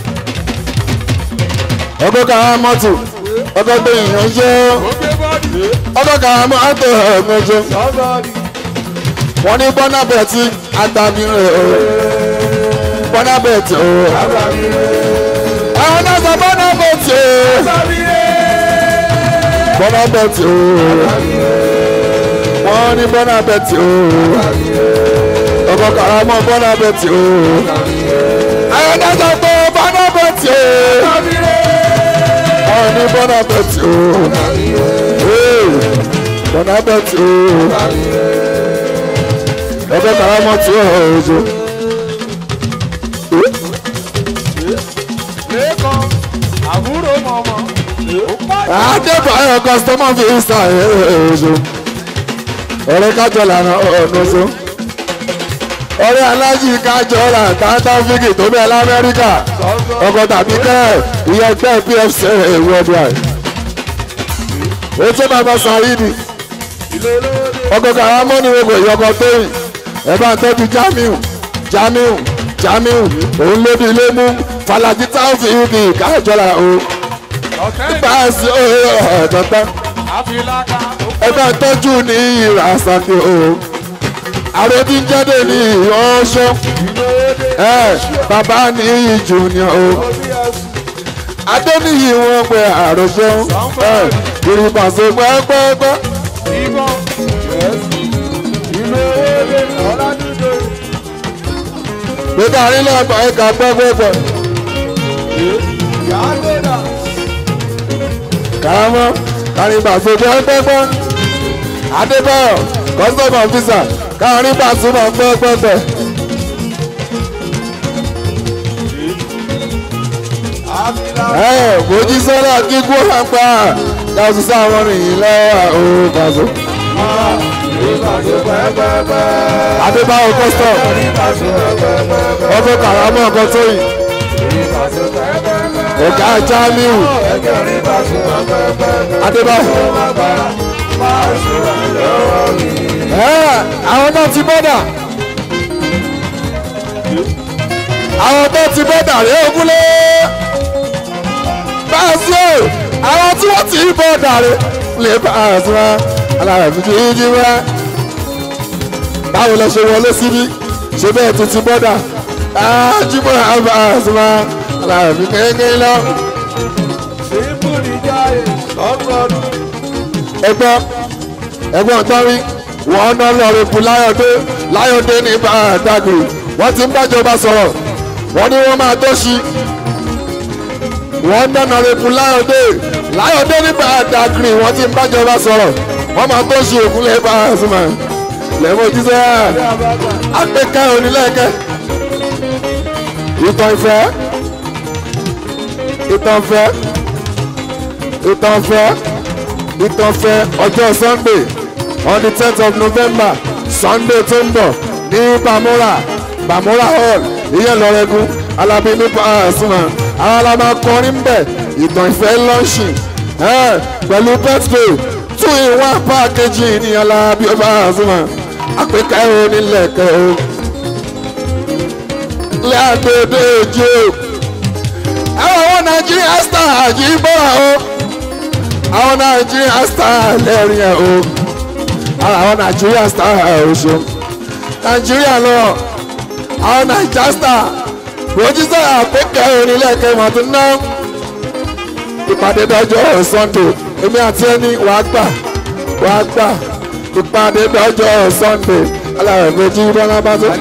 Ọkọ̀ kàá mọ́tò. Ọkọ̀ tó yìnyín ṣe. ó gbé bọ́ọ̀dì. Ọkọ̀ kàá mọ́tò ẹ̀mí ṣe. Sọ́gọ́dì. Wọ́n ní bọ́nà bẹ̀tì àgbàmì rẹ̀ o. Bọ́nà bẹ̀tì o. Àwọn náà sọ bọ́nà bẹ̀tì o. Bọ́nà bẹ̀tì o. Wọ́n ní bọ́nà bẹ̀tì o. Ọkọ̀ kàá mọ́ bọ́nà bẹ̀tì o. Àwọn náà sọ pé bọ́nà bẹ̀tì o. Wọ́n ní bọ́nà bẹ̀tì o. Ee, Bọ́nà bẹ̀tì o ẹgbẹ́ karamọ́ tí ó hàn ojú. Lẹ́kọ̀ọ́ àbúrò mọ̀mọ́. Ó pàdé. Adébáyọ̀ kọ́sítọ́mọ̀ fi ń sàn ojú. ọ̀rẹ́ kájọ lànà ọ̀nà oṣù. ọ̀rẹ́ alájì kájọ là tàǹtà fíkì tó bẹ́ẹ̀ lamẹ́ríkà. ọkọ̀ tàbí kẹ́ ìyẹn ẹgbẹ́ pfc worldwide. ojú bàbá Saidi. ọkọ̀ karamọ́ ni gbogbo ìyọkọ̀ tóyìn. ẹ bá ń tọ́jú Jamiu Jamiu Jamiu òun ló di ilé mú Falaji Taofeeki kájọ là o Ọ̀kẹ́ báàsì ọ̀dọ̀tán àfìlàkà. ẹ bá tọ́jú ní ìrà àsàkè o àròbí jáde ní ọ̀ṣọ́ ẹ bàbá ní junior o adéníyì wọn pé àròṣọ ẹ ìrìbàṣẹ pẹ́ẹ́pẹ́ẹ́pẹ́ gbẹdẹ àrílẹ̀ ẹ̀ka ẹ̀ka pẹ́ẹ́pẹ́ẹ́pẹ́ kàrámọ́ kàrìbàṣẹ pẹ́ẹ́pẹ́ẹ́pẹ́ adébáyọ̀ custom officer kàrìbàṣẹ pẹ́ẹ́pẹ́ẹ́pẹ́. ẹ mojísọ́lá kíkú àgbà dáṣù sáwọn nìyí lọ́wọ́ ó bàṣọ. adébáyọ̀ custom ọbẹ̀ kàrámọ́ ọkọ̀ tóyìn ọ̀gá jamiu adébáyọ̀. ẹ àwọn náà ti bọ́dà àwọn tó ti bọ́dà rẹ̀ ogúnlé báàsì o àwọn tí wọ́n ti bọ́dà rẹ̀ lè báàsì wa alárẹ̀fín kì í jí wá báwo lẹ ṣe wọlé síbí ṣe bẹ́ẹ̀ tó ti bọ́dà ájúmọ́ báàsì wa alárẹ̀fín kékeré lọ. ẹgbọ́n ẹgbọ́n tọ́rí wọ́n ná lọ́ọ̀rẹ́ fún láyọ̀dé láyọ̀dé ní bàdàgìrì wọ́n ti ń bájọba sọ̀rọ̀ wọ́n ní wọ́n máa tó ṣí wọ́n ná lọ́ọ̀rẹ́ fún láyọ̀dé láyọ̀dé ní bàdàgìrì wọ́n ti ń bájọba sọ̀rọ̀ wọ́n máa tó ṣí òkúlẹ̀ bá a sùn mọ́ lẹ́mọ̀ jíṣẹ́ àpèkẹ́ onílẹ̀kẹ́ ìtàn ìfẹ́ ìtàn ìfẹ́ ìtàn ìfẹ́ ìtàn ìfẹ́ ọjọ́ sunday on the tenth of november sunday tó ń bọ̀ ní bamora bamora hall ìyẹn lọ́rẹ́gùn alábí ní pàṣẹmà àwọn alámà kọrin ń bẹ̀ ìtàn ìfẹ́ lọ́ọ̀ṣì pẹ̀lú birthday two in one package ní alábí pàṣẹmà àpèkẹ́ onílẹ̀kẹ́ o lẹ́àdédé ojú o àwọn àwọn nàìjíríà star àjíbọ̀ra o àwọn nàìjíríà star lẹ́rìn ẹ̀ o ara àwọn nàìjíríà star ọ̀ṣọ́ nàìjíríà lọ àwọn nàìjíríà star rojisa àpékẹ́ onílẹ̀kẹ́ mọ̀tún náà ìpàdé dọ́jọ́ sunday èmi àti ẹni wàá gbà wàá gbà ìpàdé dọ́jọ́ sunday alárẹ̀ méjì bọ́lá bá tó.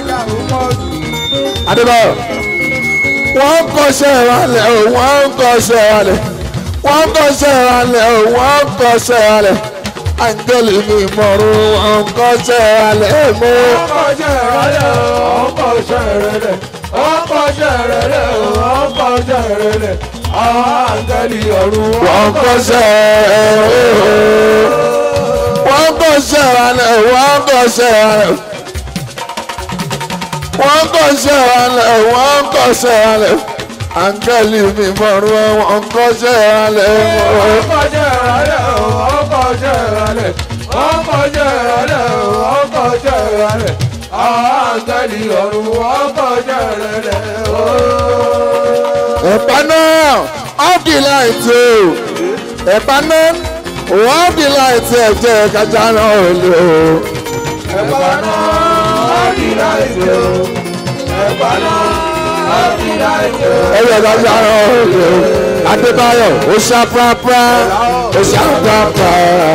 adébáyọ̀ wọ́n ń kọ́ṣẹ́ ìrànlẹ̀ o wọ́n ń kọ́ṣẹ́ ìrànlẹ̀ wọ́n ń kọ́ṣẹ́ ìrànlẹ̀ o wọ́n ń kọ́ṣẹ́ ìrànlẹ̀ áńgẹ́lì mi mọ̀rún wọ́n ń kọ́ṣẹ́ ìrànlẹ̀ mọ́. ọkọ̀ṣẹ́ rẹ̀ ọkọ̀ṣẹ́ rẹ̀ ọkọ̀ṣẹ́ rẹ̀ ọkọ̀ṣẹ́ rẹ̀ àwọn àǹtẹ̀lì ọ̀run wọ́n ń kọ́ṣẹ́ wọ́n ń kọ́ṣẹ́ ìrànlẹ̀ wọ́n ń kọ́ṣẹ́ ìrànlẹ̀ wọ́n ń kọ́ṣẹ́ ìrànlẹ̀ wọ́n ń kọ́ṣẹ́ ìrànlẹ̀ áńgẹ́lì mi mọ̀rún wọ́n ń kọ́ṣẹ́ ìrànlẹ̀ mọ́. ọkọ̀ṣẹ́ rẹ̀ ọkọ̀ṣẹ́ rẹ̀ ọkọ̀ṣẹ́ rẹ̀ ọkọ̀ṣẹ́ rẹ̀ àwọn àǹtẹ̀lì ọ̀run ọkọ̀ṣẹ́ rẹ̀ ẹ̀pá náà off the light o ẹ̀pá náà off the light ẹ̀jẹ̀ kájà náà ò lè o. ẹ̀bá náà ọ̀dì láìsí o ẹ̀bá náà ọ̀dì láìsí o. ẹ̀jẹ̀ kájà náà ò lè o. adébáyọ̀ ó ṣá pàápàá ó ṣá pàápàá.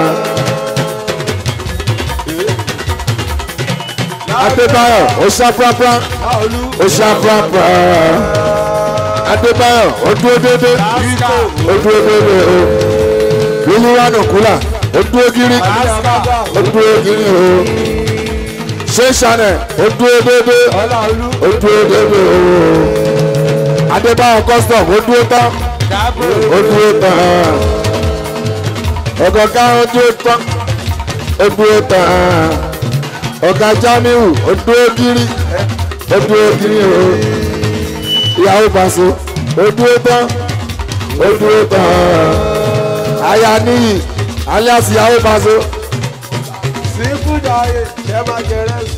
adébáyọ̀ ó ṣá pàápàá ó ṣá pàápàá. adébáyọ̀ ó dúró dédé ó dúró dédé o. wíwúwánù kúlà ó dúró gírí ó dúró gírí o. ṣé chanel ó dúró dédé ó dúró dédé o. adébáyọ̀ custom ó dúró tán ó dúró tán. ọ̀gọ̀gá ó dúró tán ó dúró tán. ọ̀gá jamiu ó dúró gírí ó dúró gírí o. ìyàwó pàṣẹ ó dúró tán ó dúró tán. aya níyì alias ìyàwó pàṣẹ. sínkú jàre ṣẹ́ máa jẹrẹ sí.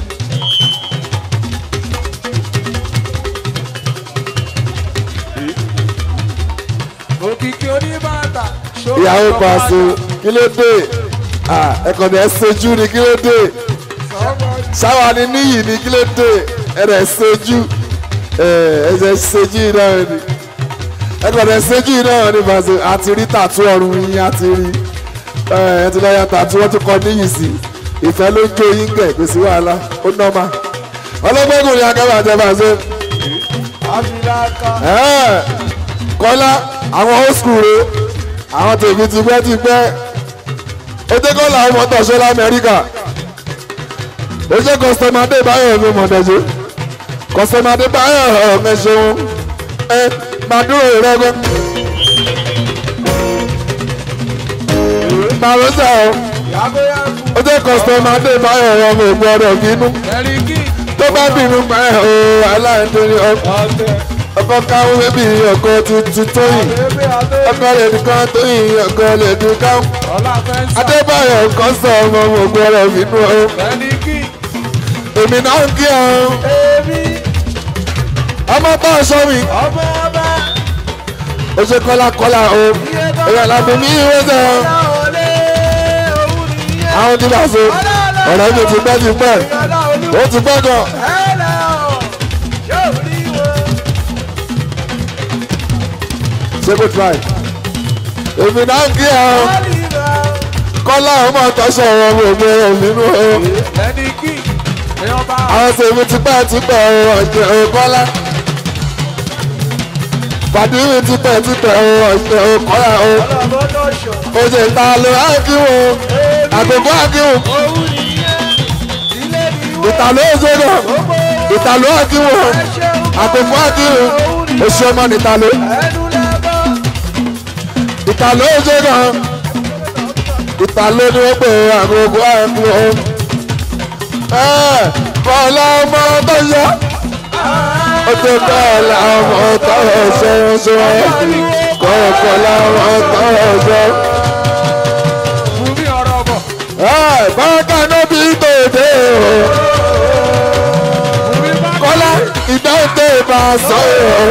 òkìkí oníbàtà ṣó ìyàwó pàṣẹ kí ló dé ẹ̀kọ́ ni ẹ ṣojú ni kí ló dé. sọ́mọ́ni ṣáwa ni níyì ní kí ló dé ẹ̀rẹ̀ ṣojú ẹ̀ṣẹ̀ ṣojú náà ni ẹ̀rẹ̀ ṣojú náà ni bàṣẹ àti rí tàtú ọrùn yín àti rí ẹ̀ ti lọ́ọ́ ya tàtú wọ́n tún kọ níyì sí ìfẹ́ ló jó yín gẹ̀ kò sí wàhálà ó nọ́ọ̀mà ọlọ́gbẹ́gùn ni akẹ́wà jẹ́ bàṣẹ. Abilaka. kọ́lá àwọn old school re àwọn tèmi ti pẹ́ ti pẹ́ ó jẹ́ kọ́ làwọn mọ́tò ṣe lamẹ́ríkà ó jẹ́ kọ́sítọ́mádé báyọ̀ mi mọ̀dẹ́jọ́ kọ́sítọ́mádé báyọ̀ ọ̀mẹ ṣeun ẹ máa dúró ìrẹ́gbẹ́. màrúsà o Yàgò yàgò. ó jẹ́ kọ́sítọ́mádé báyọ̀ ọmọ ìgbọ́dọ̀ bínú Ẹ̀ríkì. tó bá bínú pa ẹ̀ o aláìnítorí ọkọ̀ Ọ̀tẹ̀. ọkọ̀ káwọn bébí ọkọ̀ tuntun tó yìí Bébí adé. ọkọ̀ lè dùkan tó yìí ọkọ̀ lè dùkan. Ọlá fẹ́ǹsà. adébáyọ̀ nǹkan sọ ọmọ ògùn ọ̀rọ̀ nínú ọ Ẹ̀ríkì. èmi náà ń kí ọ Èmi. ọmọ bá aṣọ mi Ọmọ ọba. ó ṣe kọ́lákọ́lá o èèyàn làbí mi ìwé sọ Ọlá olé. Òun nìyẹn. àwọn tí bá so ọ̀rọ̀ mi ti pẹ́ ti pẹ́ Ọlá olú. ó ti pẹ́ gan Ẹ̀lẹ́ ọ̀. Yóò rí wọn. ṣé kò try èmi náà ń kí ọ Ọlíra. kọ́lá ọmọ tọ́sọ̀ ọmọ ògùn ọ̀rọ̀ nínú ọ Ẹ̀ríkì. Èèyàn bá. àwọn tèmi ti pẹ́ ti pẹ́ ọ̀jẹ̀ òkọ́lá pàdé mi ti pẹ́ ti pẹ́ ọ̀jẹ̀ òkọ́lá o. Ọlọ́mọdé ṣọ̀. oṣù ta ló ákíwò àgbègbè ákíwò Òun nìyẹn. Ilé ni wọ́n. ìtàló òṣèré Gbogbo ìtàló ákíwò àgbègbè ákíwò oṣù ọmọ nìtàló ẹnu lẹ́bọ̀. ìtàló òṣèré ìtàló ni wọ́n pè àgbègbè ákíwò kọ́lá ọmọ tó yọ ó tó kọ́lá ọmọ tó ṣe ń ṣe kọ́lá ọmọ tó ṣe. Fún mi ọ̀rọ̀ bọ̀. bákan náà bí tòde o. Fún mi bá. kọ́lá ìdáhùn bá a sọ ọ́.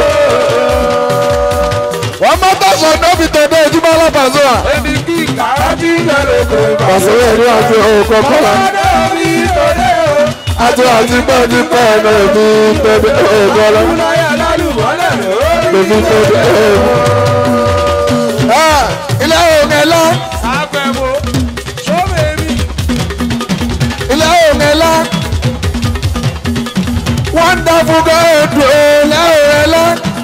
wọ́n má tọ̀sọ̀ nóbi tòde ojúmọ́ alábàáṣọ à. Ẹni kí kàrájì lẹ́nu kò bá. pàṣẹ yẹn ní àti òkò kọ́lá. Ọmọdé mi lóde o. àti àti pẹ́ẹ́dì pẹ́ẹ́nà mi tòde òkọ́lá. Kúláyà lálùbọ́lẹ̀ lórí. lèmi tòde òkò. ilé òun ẹ̀lá Àgbẹ̀wò. Sọ́bẹ̀mí. ilé òun ẹ̀lá. wonderful God ilé òun ẹ̀lá.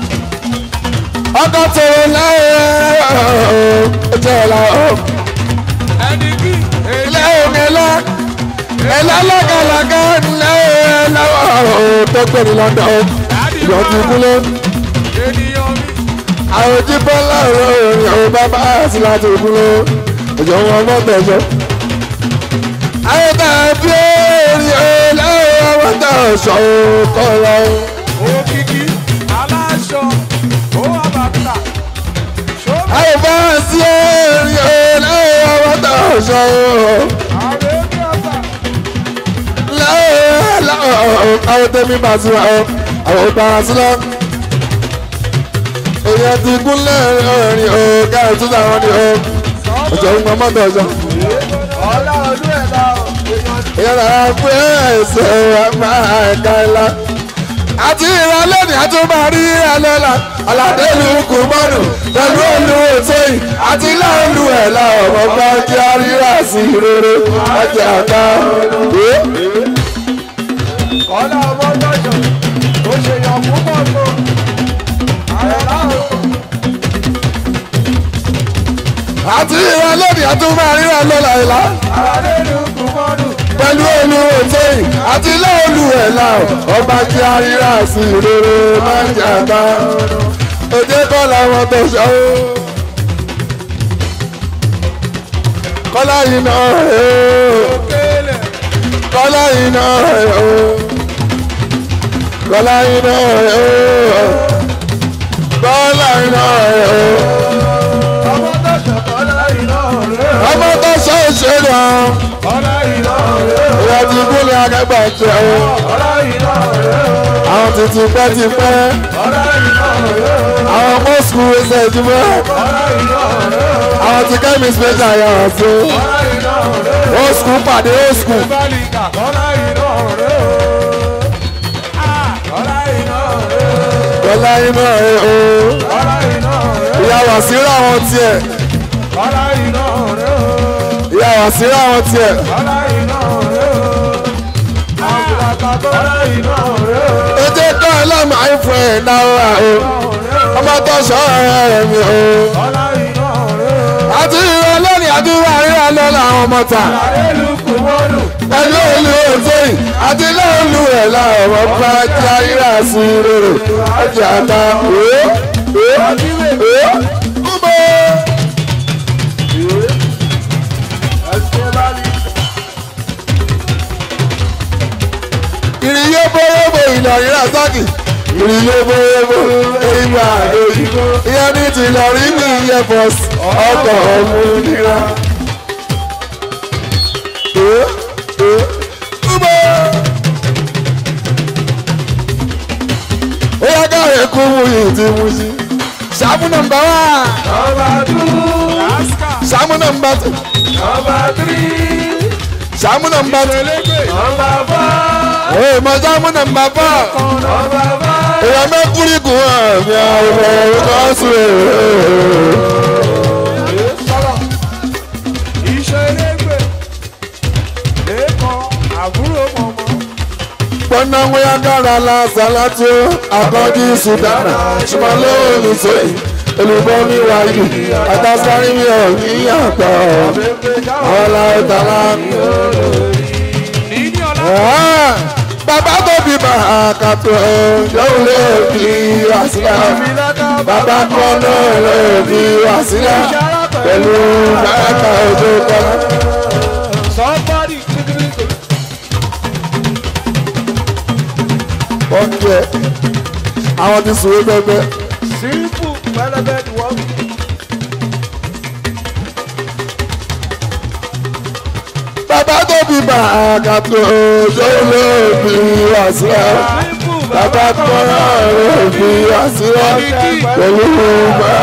ọkọ̀ tòun lẹ́yìn ẹ̀jẹ̀ ẹ̀lá ọ̀. Ẹni kí. ilé òun ẹ̀lá. ẹ̀lá lágàlagà ńlẹ̀ ẹ̀lá ọ̀ tó pè ní London ọ̀. ìyọ̀tí kúlẹ̀. Ènìyàn mi. àwọn ojú bọ́lá ọ̀rọ̀ òrìn àwọn bàbá àti láti kúlẹ̀. ìjọ wọn mọ̀ tẹ̀sọ́. àwọn tá a bí èrè ọ̀là àwọn tá a sọ kọ́ lọ. Òkìkí. Aláṣọ. Ó wà bàtà. Sọ́bẹ̀. àwọn bá a sí èrè ọ̀là àwọn tá a sọ. Ààrẹ ní ọ̀sà. àwọn tẹ́mi bá sí wa ọ́ àwọn bá a sí lọ. èèyàn ti gúnlẹ̀ ọ̀rìn ọ̀gá ìtúsà wọn ni ọ́ ọjọ́ ń gbọ́ mọ́tò ọjọ́. Ọlá ọdún ẹ̀ la ọ̀. Èèyàn èèyàn rà pé ẹ̀sẹ̀ wa máa ga ńlá. àti ìrọ̀lẹ́ ni a tún máa rí alẹ́ la aládé lu kùmọ́nù pẹ̀lú olú òtóyìn àti láòlù ẹ̀ la ọ̀rọ̀ bá jẹ́ àríyá sí rere ọjà àgbà. Ọlá ọmọ lọ́jọ́. Ó ṣe yàn púpọ̀ tó. Ààrẹ láàrú. àti ìrọ̀lẹ́ ni a tún máa rí alẹ́ la ìlà Ààrẹ ní kùmọ́dù. pẹ̀lú olú òtóyìn àti láòlù ẹ̀ la ọba jẹ́ àríyá sí rere ọjà àgbà. òde kọ́ làwọn tó ṣọ́ kọ́lá yìí náà rẹ̀ ó Òkèlè. kọ́lá yìí náà rẹ̀ ó kọ́lá yìí náà rẹ̀ ó kọ́lá yìí náà rẹ̀ ó Ọmọ tó ṣọ̀kọ́ láyé náà rẹ̀. ọmọ tó ṣe é ṣe lọ Ọlá yìí náà rẹ̀. ìyá ti kúlẹ̀ akẹ́gbà jẹ́ ó Ọlá yìí náà rẹ̀. àwọn títí pẹ́ ti pẹ́ Ọlá yìí náà rẹ̀. àwọn ọmọ skul ẹsẹ̀ ìjùmọ̀ Ọlá yìí náà rẹ̀. àwọn ti kẹ́mi special yàrá sí Ọlá yìí náà rẹ̀. ó skul pàdé ó skul Bálíkà. Ọlá yìí náà rẹ̀. ọlá iná ẹ o ọlá iná rẹ̀ ìyá wàsíra wọn tiẹ̀ ọlá iná rẹ̀ ìyá wàsíra wọn tiẹ̀ ọlá iná rẹ̀ àbùràkà ọlá iná rẹ̀ ètò ẹ̀kọ́ ẹ̀ lọ́mọ àìfọ̀ ẹ̀ náírà o ọmọ tó sọ ọ̀rẹ́ mi o ọlá iná rẹ̀ àti ìrọ̀ lónìí àti ìwà ríra lọ́la àwọn ọmọ ta àrẹ́lùkù mọ́lù ẹlú ìlú òtóyìn àti ilé ìlú ẹ̀ láwọn ọmọ bá jẹ́ ríra sí rere ọjà àta òó òó òó kúbọ̀. ẹ̀sìn bá ní. ìrìyé bóyébò ìlọrin rasaki ìrìyé bóyébò ìgbà òyìnbó ìyẹn ní ti ìlọrin ní iye bọ́s ọkọ̀ òmìnira. ó yá káyọ̀ kú mú yìí tí mú sí. sàmú nọmba wá nọmba tù sàmú nọmba tù nọmba tírì sàmú nọmba tù. nọmba fọ́ ee mọ sàmú nọmba fọ́. nọmba fọ́. èèyàn mẹ́kúrì kù hàn mí àwọn ọmọ ọ̀sùn èrè. sọ̀rọ̀ iṣẹ́ elégbè lẹ́kọ̀ọ́ àbúrò mọ̀mọ́ pọ́nà wíyá dára la sàlátì àkọ́jú sùdánà ṣùgbọ́n olùsọ̀yì olùbọ́ mi wá yìí àtàsárí mi ò ní yàtọ̀ pépé káwọn ọ̀la ìtàlá. níní ọ̀la bàbá tó bí bàá kàtó yóò lè fi wá sílẹ̀ bàbá kan náà lè fi wá sílẹ̀ pẹ̀lú bàtà ojú kọ́lá. somebody kíkiri wọ́n jẹ́ àwọn ti sùn wé pẹ́pẹ́. simple pẹlẹbẹ ni wọ́n fi. bàbá tó bí bàá kàtó yóò lè fi wá sílẹ̀. simple bàbá kan náà lè fi wá sílẹ̀ pẹ̀lú bàá.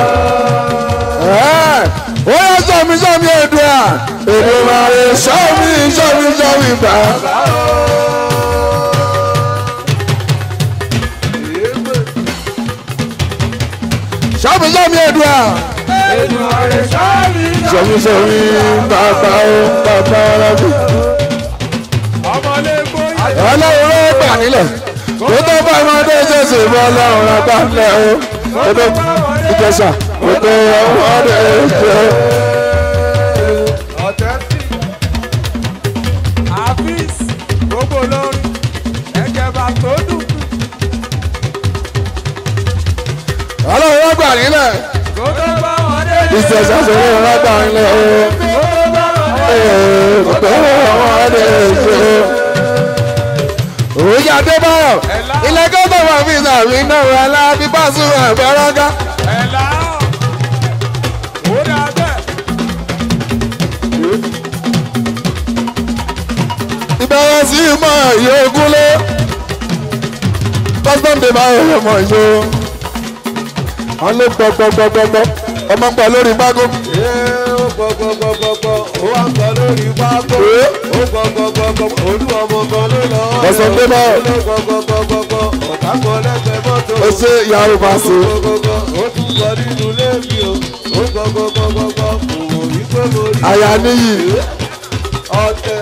ó yẹ sọmi sọmi èdè à èdè máa lè sọmi sọmi sọmi bá. sọmi sọmi èdè à ètò àrẹ sáàmì sọmi sọmi bàbá ó bàbá ọlọ́dún. ọmọlẹ́gbọ́ ọlọ́run ló gbà nílẹ̀ kó tó bá ọmọdé ṣèṣe bọ́ ọlọ́run ló gbà nílẹ̀ o kó tó ìjẹsà kó tó ọmọdé ṣe. ọ̀tẹ́tì àfíìs gbogbo lórí ẹ̀jẹ̀bà tó dùn ọlọ́run ló gbà nílẹ̀ kó tó bá wọn dé. ìjẹsà sọ̀rọ̀ ló gbà nílẹ̀ o kó tó bá wọn dé. ee, kó tó ọmọdé ṣe. òòjà dé báyọ̀ ilé gọ́dọ̀ wà fún ìsàmì náà wà lábí pàṣẹ àbẹ̀rọ̀gá. ẹ̀là ó dà bẹ́ẹ̀. ìbẹ̀rẹ̀ sí ìmọ̀ ìyó ogúnlé custom day máa ń ọmọ ìṣó wọn ló gbọ́ gbọ́ gbọ́ gbọ́ gbọ́ ọmọ ń pa lórí pákó Ee, ó gbọ́ gbọ́ gbọ́ gbọ́ gbọ́ ó wá ń gbọ́ lórí pákó. Ee. ó gbọ́ gbọ́ gbọ́ gbọ́ olú ọmọ kan ló lọ. Ọ̀sán dé bá. ó ló gbọ́ gbọ́ gbọ́ gbọ́ gbọ́ ọ̀tá kan lẹ́gbẹ̀ẹ́ mọ́tò. ó ṣe ìyàwó pàṣẹ Ó gbọ́ gbọ́ gbọ́ ó tún gbọ́ nínú léèmí o. ó gbọ́ gbọ́ gbọ́ gbọ́ gbọ́ kò wò rí pé mo rí. àyà níyì ọ̀tẹ̀.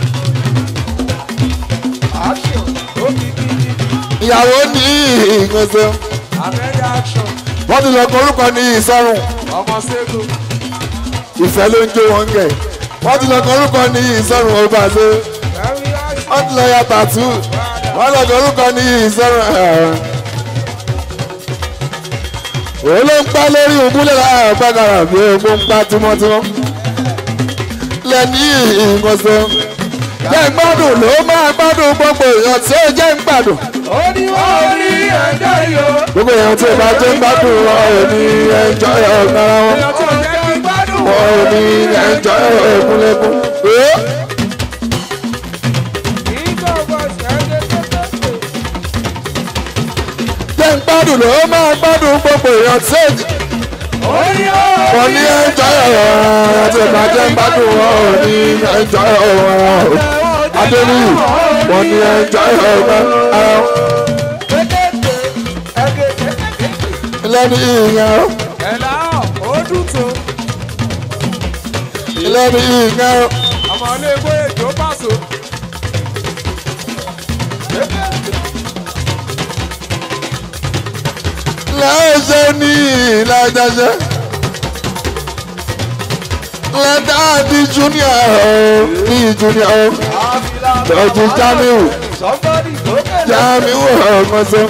action ó kì í kí ní ìyàwó ní ìgbọ̀nsẹ̀ abẹ́rẹ́ action wọ́n ti lọ kọ orúkọ ní ìsọ̀rùn ọmọ sẹ́gun. ìfẹ́ ló ń jó wọn gẹ̀ wọ́n ti lọ kọ orúkọ ní ìsọ̀rùn ọba ṣe very action. wọ́n ti lọ ya tàtú wọ́n lọ kọ orúkọ ní ìsọ̀rùn òun ló ń pa lórí ògúnlẹ̀ láàrín gbàgàrà bí epo ń pa tímọ́tímọ́ lẹ́ni ìgbọ̀nsẹ̀ jẹ́ ń gbádùn ló máa gbádùn gbogbo èèyàn tí ó jẹ́ ń gbádùn ó ní wọ́n rí ẹjọ́ yìí o. gbogbo èèyàn tí ó bá jẹ́ ń gbádùn wọn ò ní ẹjọ́ ọ̀gára wọn èèyàn tó jẹ́ kí gbádùn wọn ò ní ẹjọ́ ẹ̀kúnlẹ̀kún. jẹ́ ń gbádùn ló máa gbádùn gbogbo èèyàn tí ó wọ́n ní ẹjọ́ ọ̀gára tí ó bá jẹ́ ń gbádùn wọn ò ní ẹjọ́ ọ̀gára adéníyì wọ́n ní ẹjọ́ ọ̀gára. lẹ́nu ìyẹn o ẹ̀là ó dùn tó lẹ́nu ìyẹn o ọmọ ilé ìwé èjò pàṣọ. lẹ́sẹ̀ ní ìlàjàṣẹ́ lẹ́dá di junior o ní junior o lọ́jú jamiu jamiu ọ̀gbọ́nsẹ̀.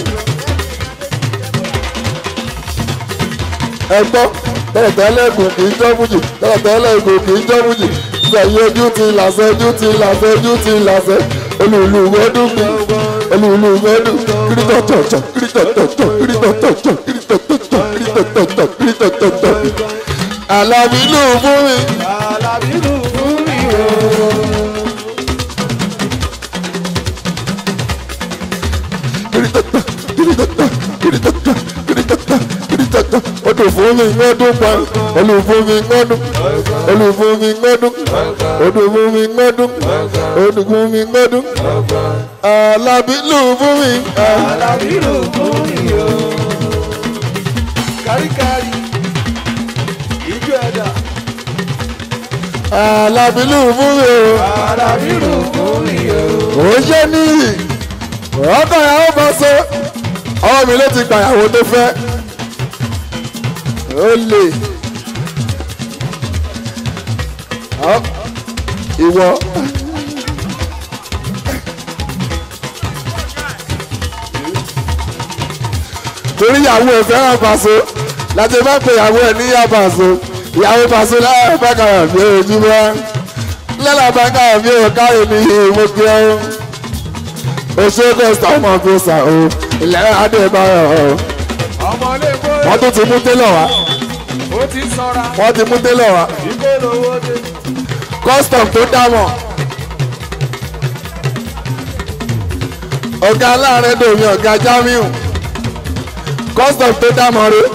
ẹgbọ́ tẹ́lẹ̀tẹ́lẹ̀ kò kì í jọ́ fújì tẹ́lẹ̀tẹ́lẹ̀ kò kì í jọ́ fújì sẹ̀yìn ojú ti làṣẹ ojú ti làṣẹ ojú ti làṣẹ olùlù wẹ́dùn mi olùlù wẹ́dùn kírítọ̀tọ̀tọ̀ kírítọ̀tọ̀tọ̀ kírítọ̀tọ̀tọ̀ kírítọ̀tọ̀tọ̀ kírítọ̀tọ̀tọ̀ kírítọ̀tọ̀tọ̀ àlàbí lù fún mi. Odò fún mi ngọ́dún pa, olù fún mi ngọ́dún, olù fún mi ngọ́dún, odò fún mi ngọ́dún, odò fún mi ngọ́dún. Àlàbí lù fún mi. Káríkárí, ìjọ ẹ̀dá, Àlàbí lù fún mi o. àdàbírù fún mi o. Ó ṣe níyì, ọkọ̀ ìyàwó bá so, ọwọ́ mi ló ti gbàyàwó tó fẹ́. Ó lè. Ọ́, Ìwọ. torí ìyàwó ẹ fẹ́ràn Paso láti bá pe ìyàwó ẹ níyà Paso ìyàwó Paso lára bákàrà bí ojú bá lọ́la bákàrà bí òkàrè ní ìmọ̀gbẹ́ ọ́ oṣù kọ́sítà ọmọ gbèsà o ilẹ̀ adébáyọ̀ o Ọmọ ilé ìwé wọ́n tún ti mú télọ̀ wá ó ti sọ́ra, wọ́n ti mú télọ̀ wá ìgbé lówó dé. custom tó dámọ̀ ọ̀gá aláàrẹ̀ dòmí ọ̀gá Jamiu custom tó dámọ̀ rẹ̀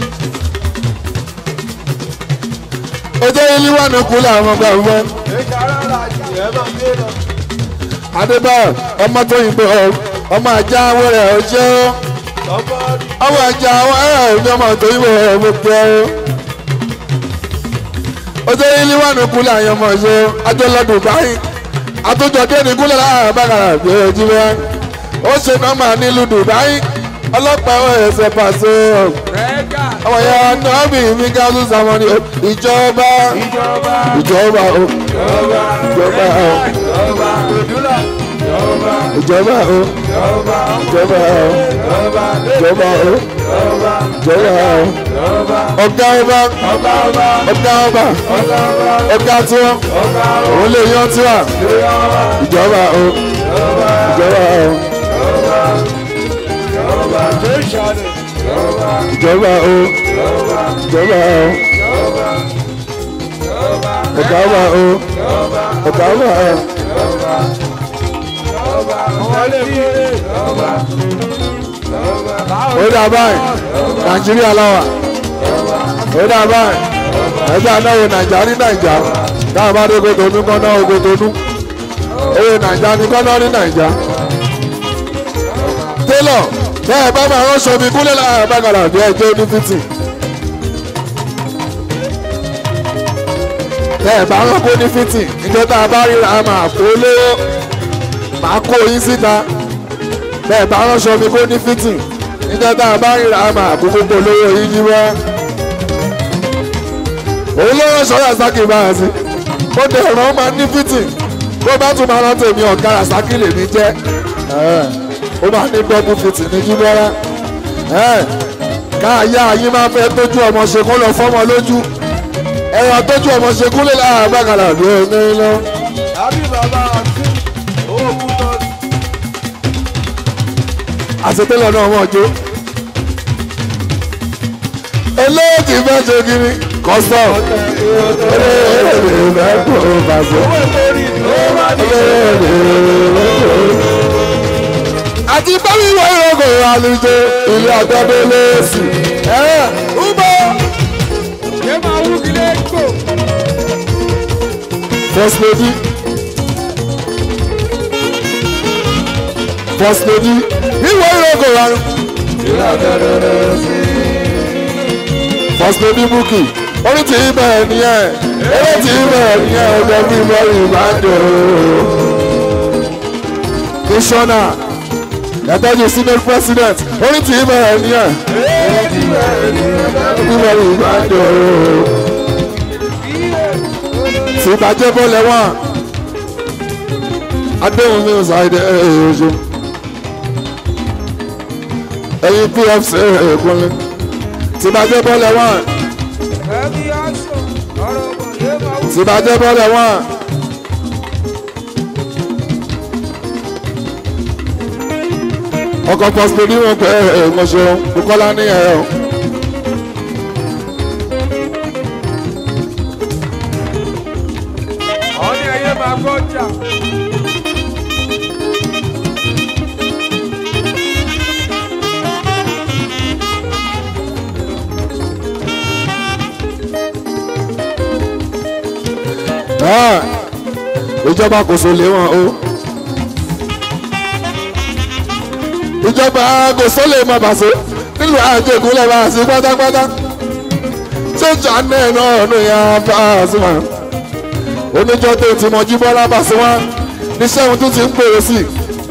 ojú ilé wà ní kúlẹ̀ àwọn ọgbà wọn Èjì arára jù ẹ máa gbé lọ. Adébáyọ̀ ọmọ tó yìnbọn ọ ọmọ ajá wẹrẹ ọjọ́ Somebody, ọmọ ajá wẹrẹ ọjọ́ ọmọ tó yìnbọn ọmọ pẹ ọ ojú ilé wà ní kúlẹ̀ àwọn ọmọ ọjọ́ ajọlọdún báyìí àtúntò dé ní kúlẹ̀ láàrin bàkàrà bí ojú wọn ó ṣe nọ́mbà nílùú Dubai ọlọ́pàá ẹ̀sẹ̀ Paso Rẹ́gà, ọmọ yẹn nọ́ọ̀bì mi gáàsù sàmọ́ni ìjọba ìjọba, ìjọba o ìjọba, ìjọba o ìjọba, òdúlà, ìjọba, ìjọba o ìjọba, ìjọba o ìjọba, ìjọba o ìjọba, ìjọba o ìjọba, ọ̀gá ọba ọba ọba, ọ̀gá ọba ọba ọba, ọ̀gá tiwọn ọba ọba, òun lè yan tiwa ìjọba, ìjọba o ìjọba, ìjọba o ìjọba, ìjọba, jẹ́sàdẹ̀, ìjọba, ìjọba o ìjọba, ìjọba o ìjọba, ìjọba, ọ̀gá ọba o ìjọba, ọ̀gá ọba o ìjọba, ìjọba, ọmọ ilé ìwé, ìjọba, ìjọba, ó dà báyìí nàìjíríà làwà ó dà báyìí ẹgbẹ́ anáwó nàìjà ní nàìjà táwọn bá dé Kòtónú kọ́ náà Kòtónú owó nàìjà ní kọ́ náà ní nàìjà. télọ̀ tẹ́ ẹ bá máa ránṣọ mi kúlẹ̀ láàrin bàgàlà bí ẹjọ́ ní fìtì. tẹ́ ẹ bá rán kó ní fìtì ìjọ tá a bá ríra a máa kó lówó máa kó yín síta tẹ́ ẹ bá ránṣọ mi kó ní fìtì ìjọ tá a bá ríra a máa kó gbogbo lówó yín jí wá. òun ló ránṣọ Rasaki báyà sí ó dẹ̀ rán máa ní fìtì bó bá tún máa rántí èmi ọ̀gá Rasaki lèmi jẹ́ ó máa ní dọ́bù fìtì ní jíbọ́lá káàyà yín máa fẹ́ tójú ọmọ ṣe kó lọ fọ́mọ lójú ẹ̀rọ tójú ọmọ ṣe kúlẹ̀ láàrin bàkàlà bí omi lọ. àbí bàbá àti owó kú tọ́ ni. àṣetẹ́lẹ̀ náà wọ́n jó. eléyìí fẹ́ ṣe kiri kọ́sọ̀ eléyìí fẹ́ kó bàṣẹ. owó ìtòrí ló wá ní. àti bábí wọ ìrọ̀kọ̀ àlùjọ ilé àgbàdo lẹ́sìn. Ubo ṣé máa wú kílé kò. first lady first lady ìwọ ìrọ̀kọ̀ àlùjọ. pásítọ̀ ní búkì orí tí ì bẹ̀rẹ̀ nìyẹn eré tí ì bẹ̀rẹ̀ nìyẹn ọjọ́ bí bọ́ọ̀lù ìbàdàn kìsọ́nà yàtọ̀jú senate president orí tí ì bẹ̀rẹ̀ nìyẹn bí bọ́ọ̀lù ìbàdàn tí ìbàjẹ́ bọ́ọ̀lù wọn adéhùn mi ò sáyé ẹ̀ẹ́dẹ́gbẹ̀rún ẹ̀yin pfc ẹ̀ẹ́dẹ́gbẹ̀rún tí ìbàjẹ́ bọ́ọ̀lù wọn ẹbí aṣọ ọ̀rọ̀ bọ̀ yé máa wù. tí ìbàjẹ́ bọ́ọ̀lù wọn. ọkọ̀ pọ̀sìpò ní wọn pẹ́ ẹ̀ẹ́dẹ́gbọ̀nsẹ̀ kókọ́lá ní ẹ̀ ọ́. àwọn ní ẹyẹ máa kọjá. Ah, ìjọba kò so lé wọn o ìjọba kò so lè má bàṣẹ nílùú àjẹkù lè bá sí pátápátá ṣéjà náà náà ló yà bá a sí wọn oníjọ tó ti mọ jíbọ́lá bá sí wọn níṣẹ́ ohun tó ti ń pèrè sí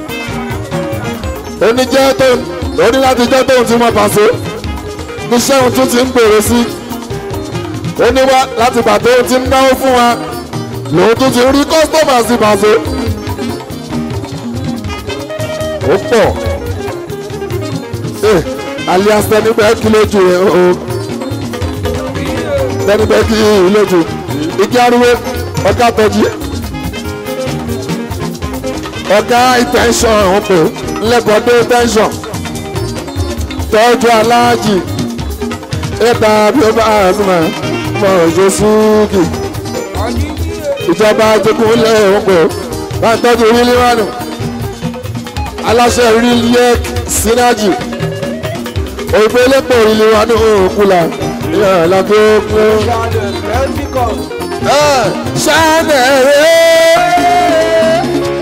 oníjẹ́ tó oní láti jẹ́ tóun ti mọ bàṣẹ níṣẹ́ ohun tó ti ń pèrè sí oníwá láti pàtó ti ń náwó fún wa lòun tún ti rí kọ́sítọ́mà sí bàṣẹ. ó pọ̀ Eh, alias tẹnibẹ́ kí lójú rẹ̀ o tẹnibẹ́ kí lójú igi arúgbó ọ̀gá tọ́jú ọ̀gá ìtẹ́ńsọ̀n ọ̀hún pé ńlẹ́bọ̀dé tẹ́ńsọ̀n tọ́jú aláàjì ẹ̀ta bí ó bá àzùmọ̀ mọ̀ ọ̀jọ̀ súnkì ìjọba àjẹkùnlé òǹkọ bá ń tọ́jú orílẹ̀ wánu aláṣẹ orílẹ̀ sínájì òyìnbó elépo orílẹ̀ wánu òkúla ìyá àlàbí òkú. ṣáàdẹ̀ rẹ̀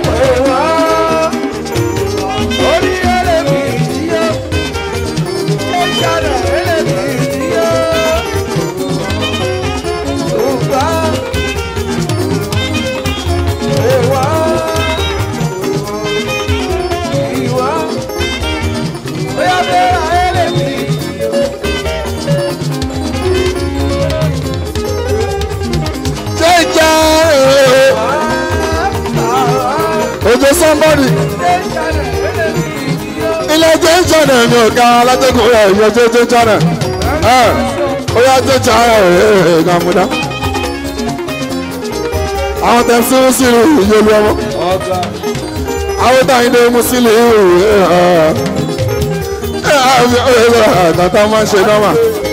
jẹjẹ ojú somebody ilé jẹjẹ náà ni ọ̀gá alátẹ́kùn rẹ̀ yọ jẹjẹ náà ó yá jẹjẹ ara rẹ̀ gàmúdá àwọn tẹ̀ sí sílù ìyẹlú ọmọ àwọn táyìn dé mú sílù tàtà máa ń ṣe nọ́mà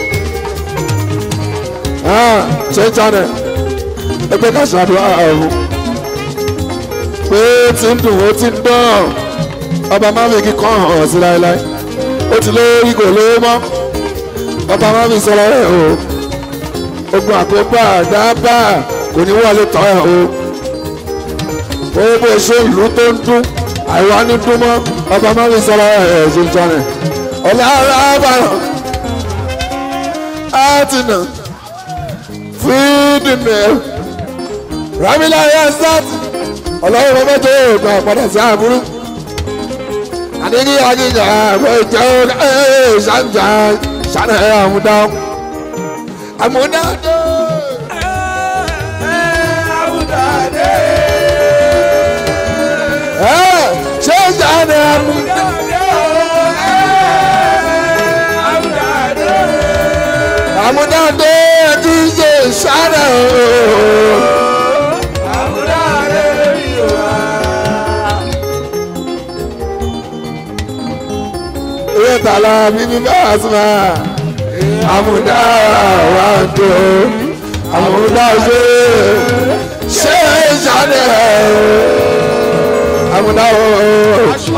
jẹjẹ náà ẹgbẹ́ ká ṣàdúrà ọ̀hún pé tí ń dùn ó ti ń dán ọba mámi kíkọ́ hàn sí láéláé ó ti lórí kò lówó mọ́ ọba mámi sọ̀rọ̀ rẹ̀ o ogun àkóbá àdábà kò ní wọlé tọ́ ẹ̀ o ó bó ṣe ìlú tó ń dún àìwá ní dún mọ́ ọba mámi sọ̀rọ̀ rẹ̀ ṣe ń jọ rẹ̀ ọ̀lẹ́ ara àbàràn á ti nà fídìí nìyẹn ramila yasat ọlọ́run bàbá tó gba padà sí àbúrú àdéhìí àjíjà àbọ̀ ìjà ẹ̀ ṣàǹjà ṣàǹjà ẹ̀ àmúdá àmúdá tó. ṣé ìjà ni àmúdá. àmúdá tó ẹ̀ ti ṣe ṣàǹjà ẹ̀. ìwé tààlà bíbí bá a sùn máa àmúdá wà tó àmúdá ṣe ṣe ìṣàlẹ̀ àmúdá o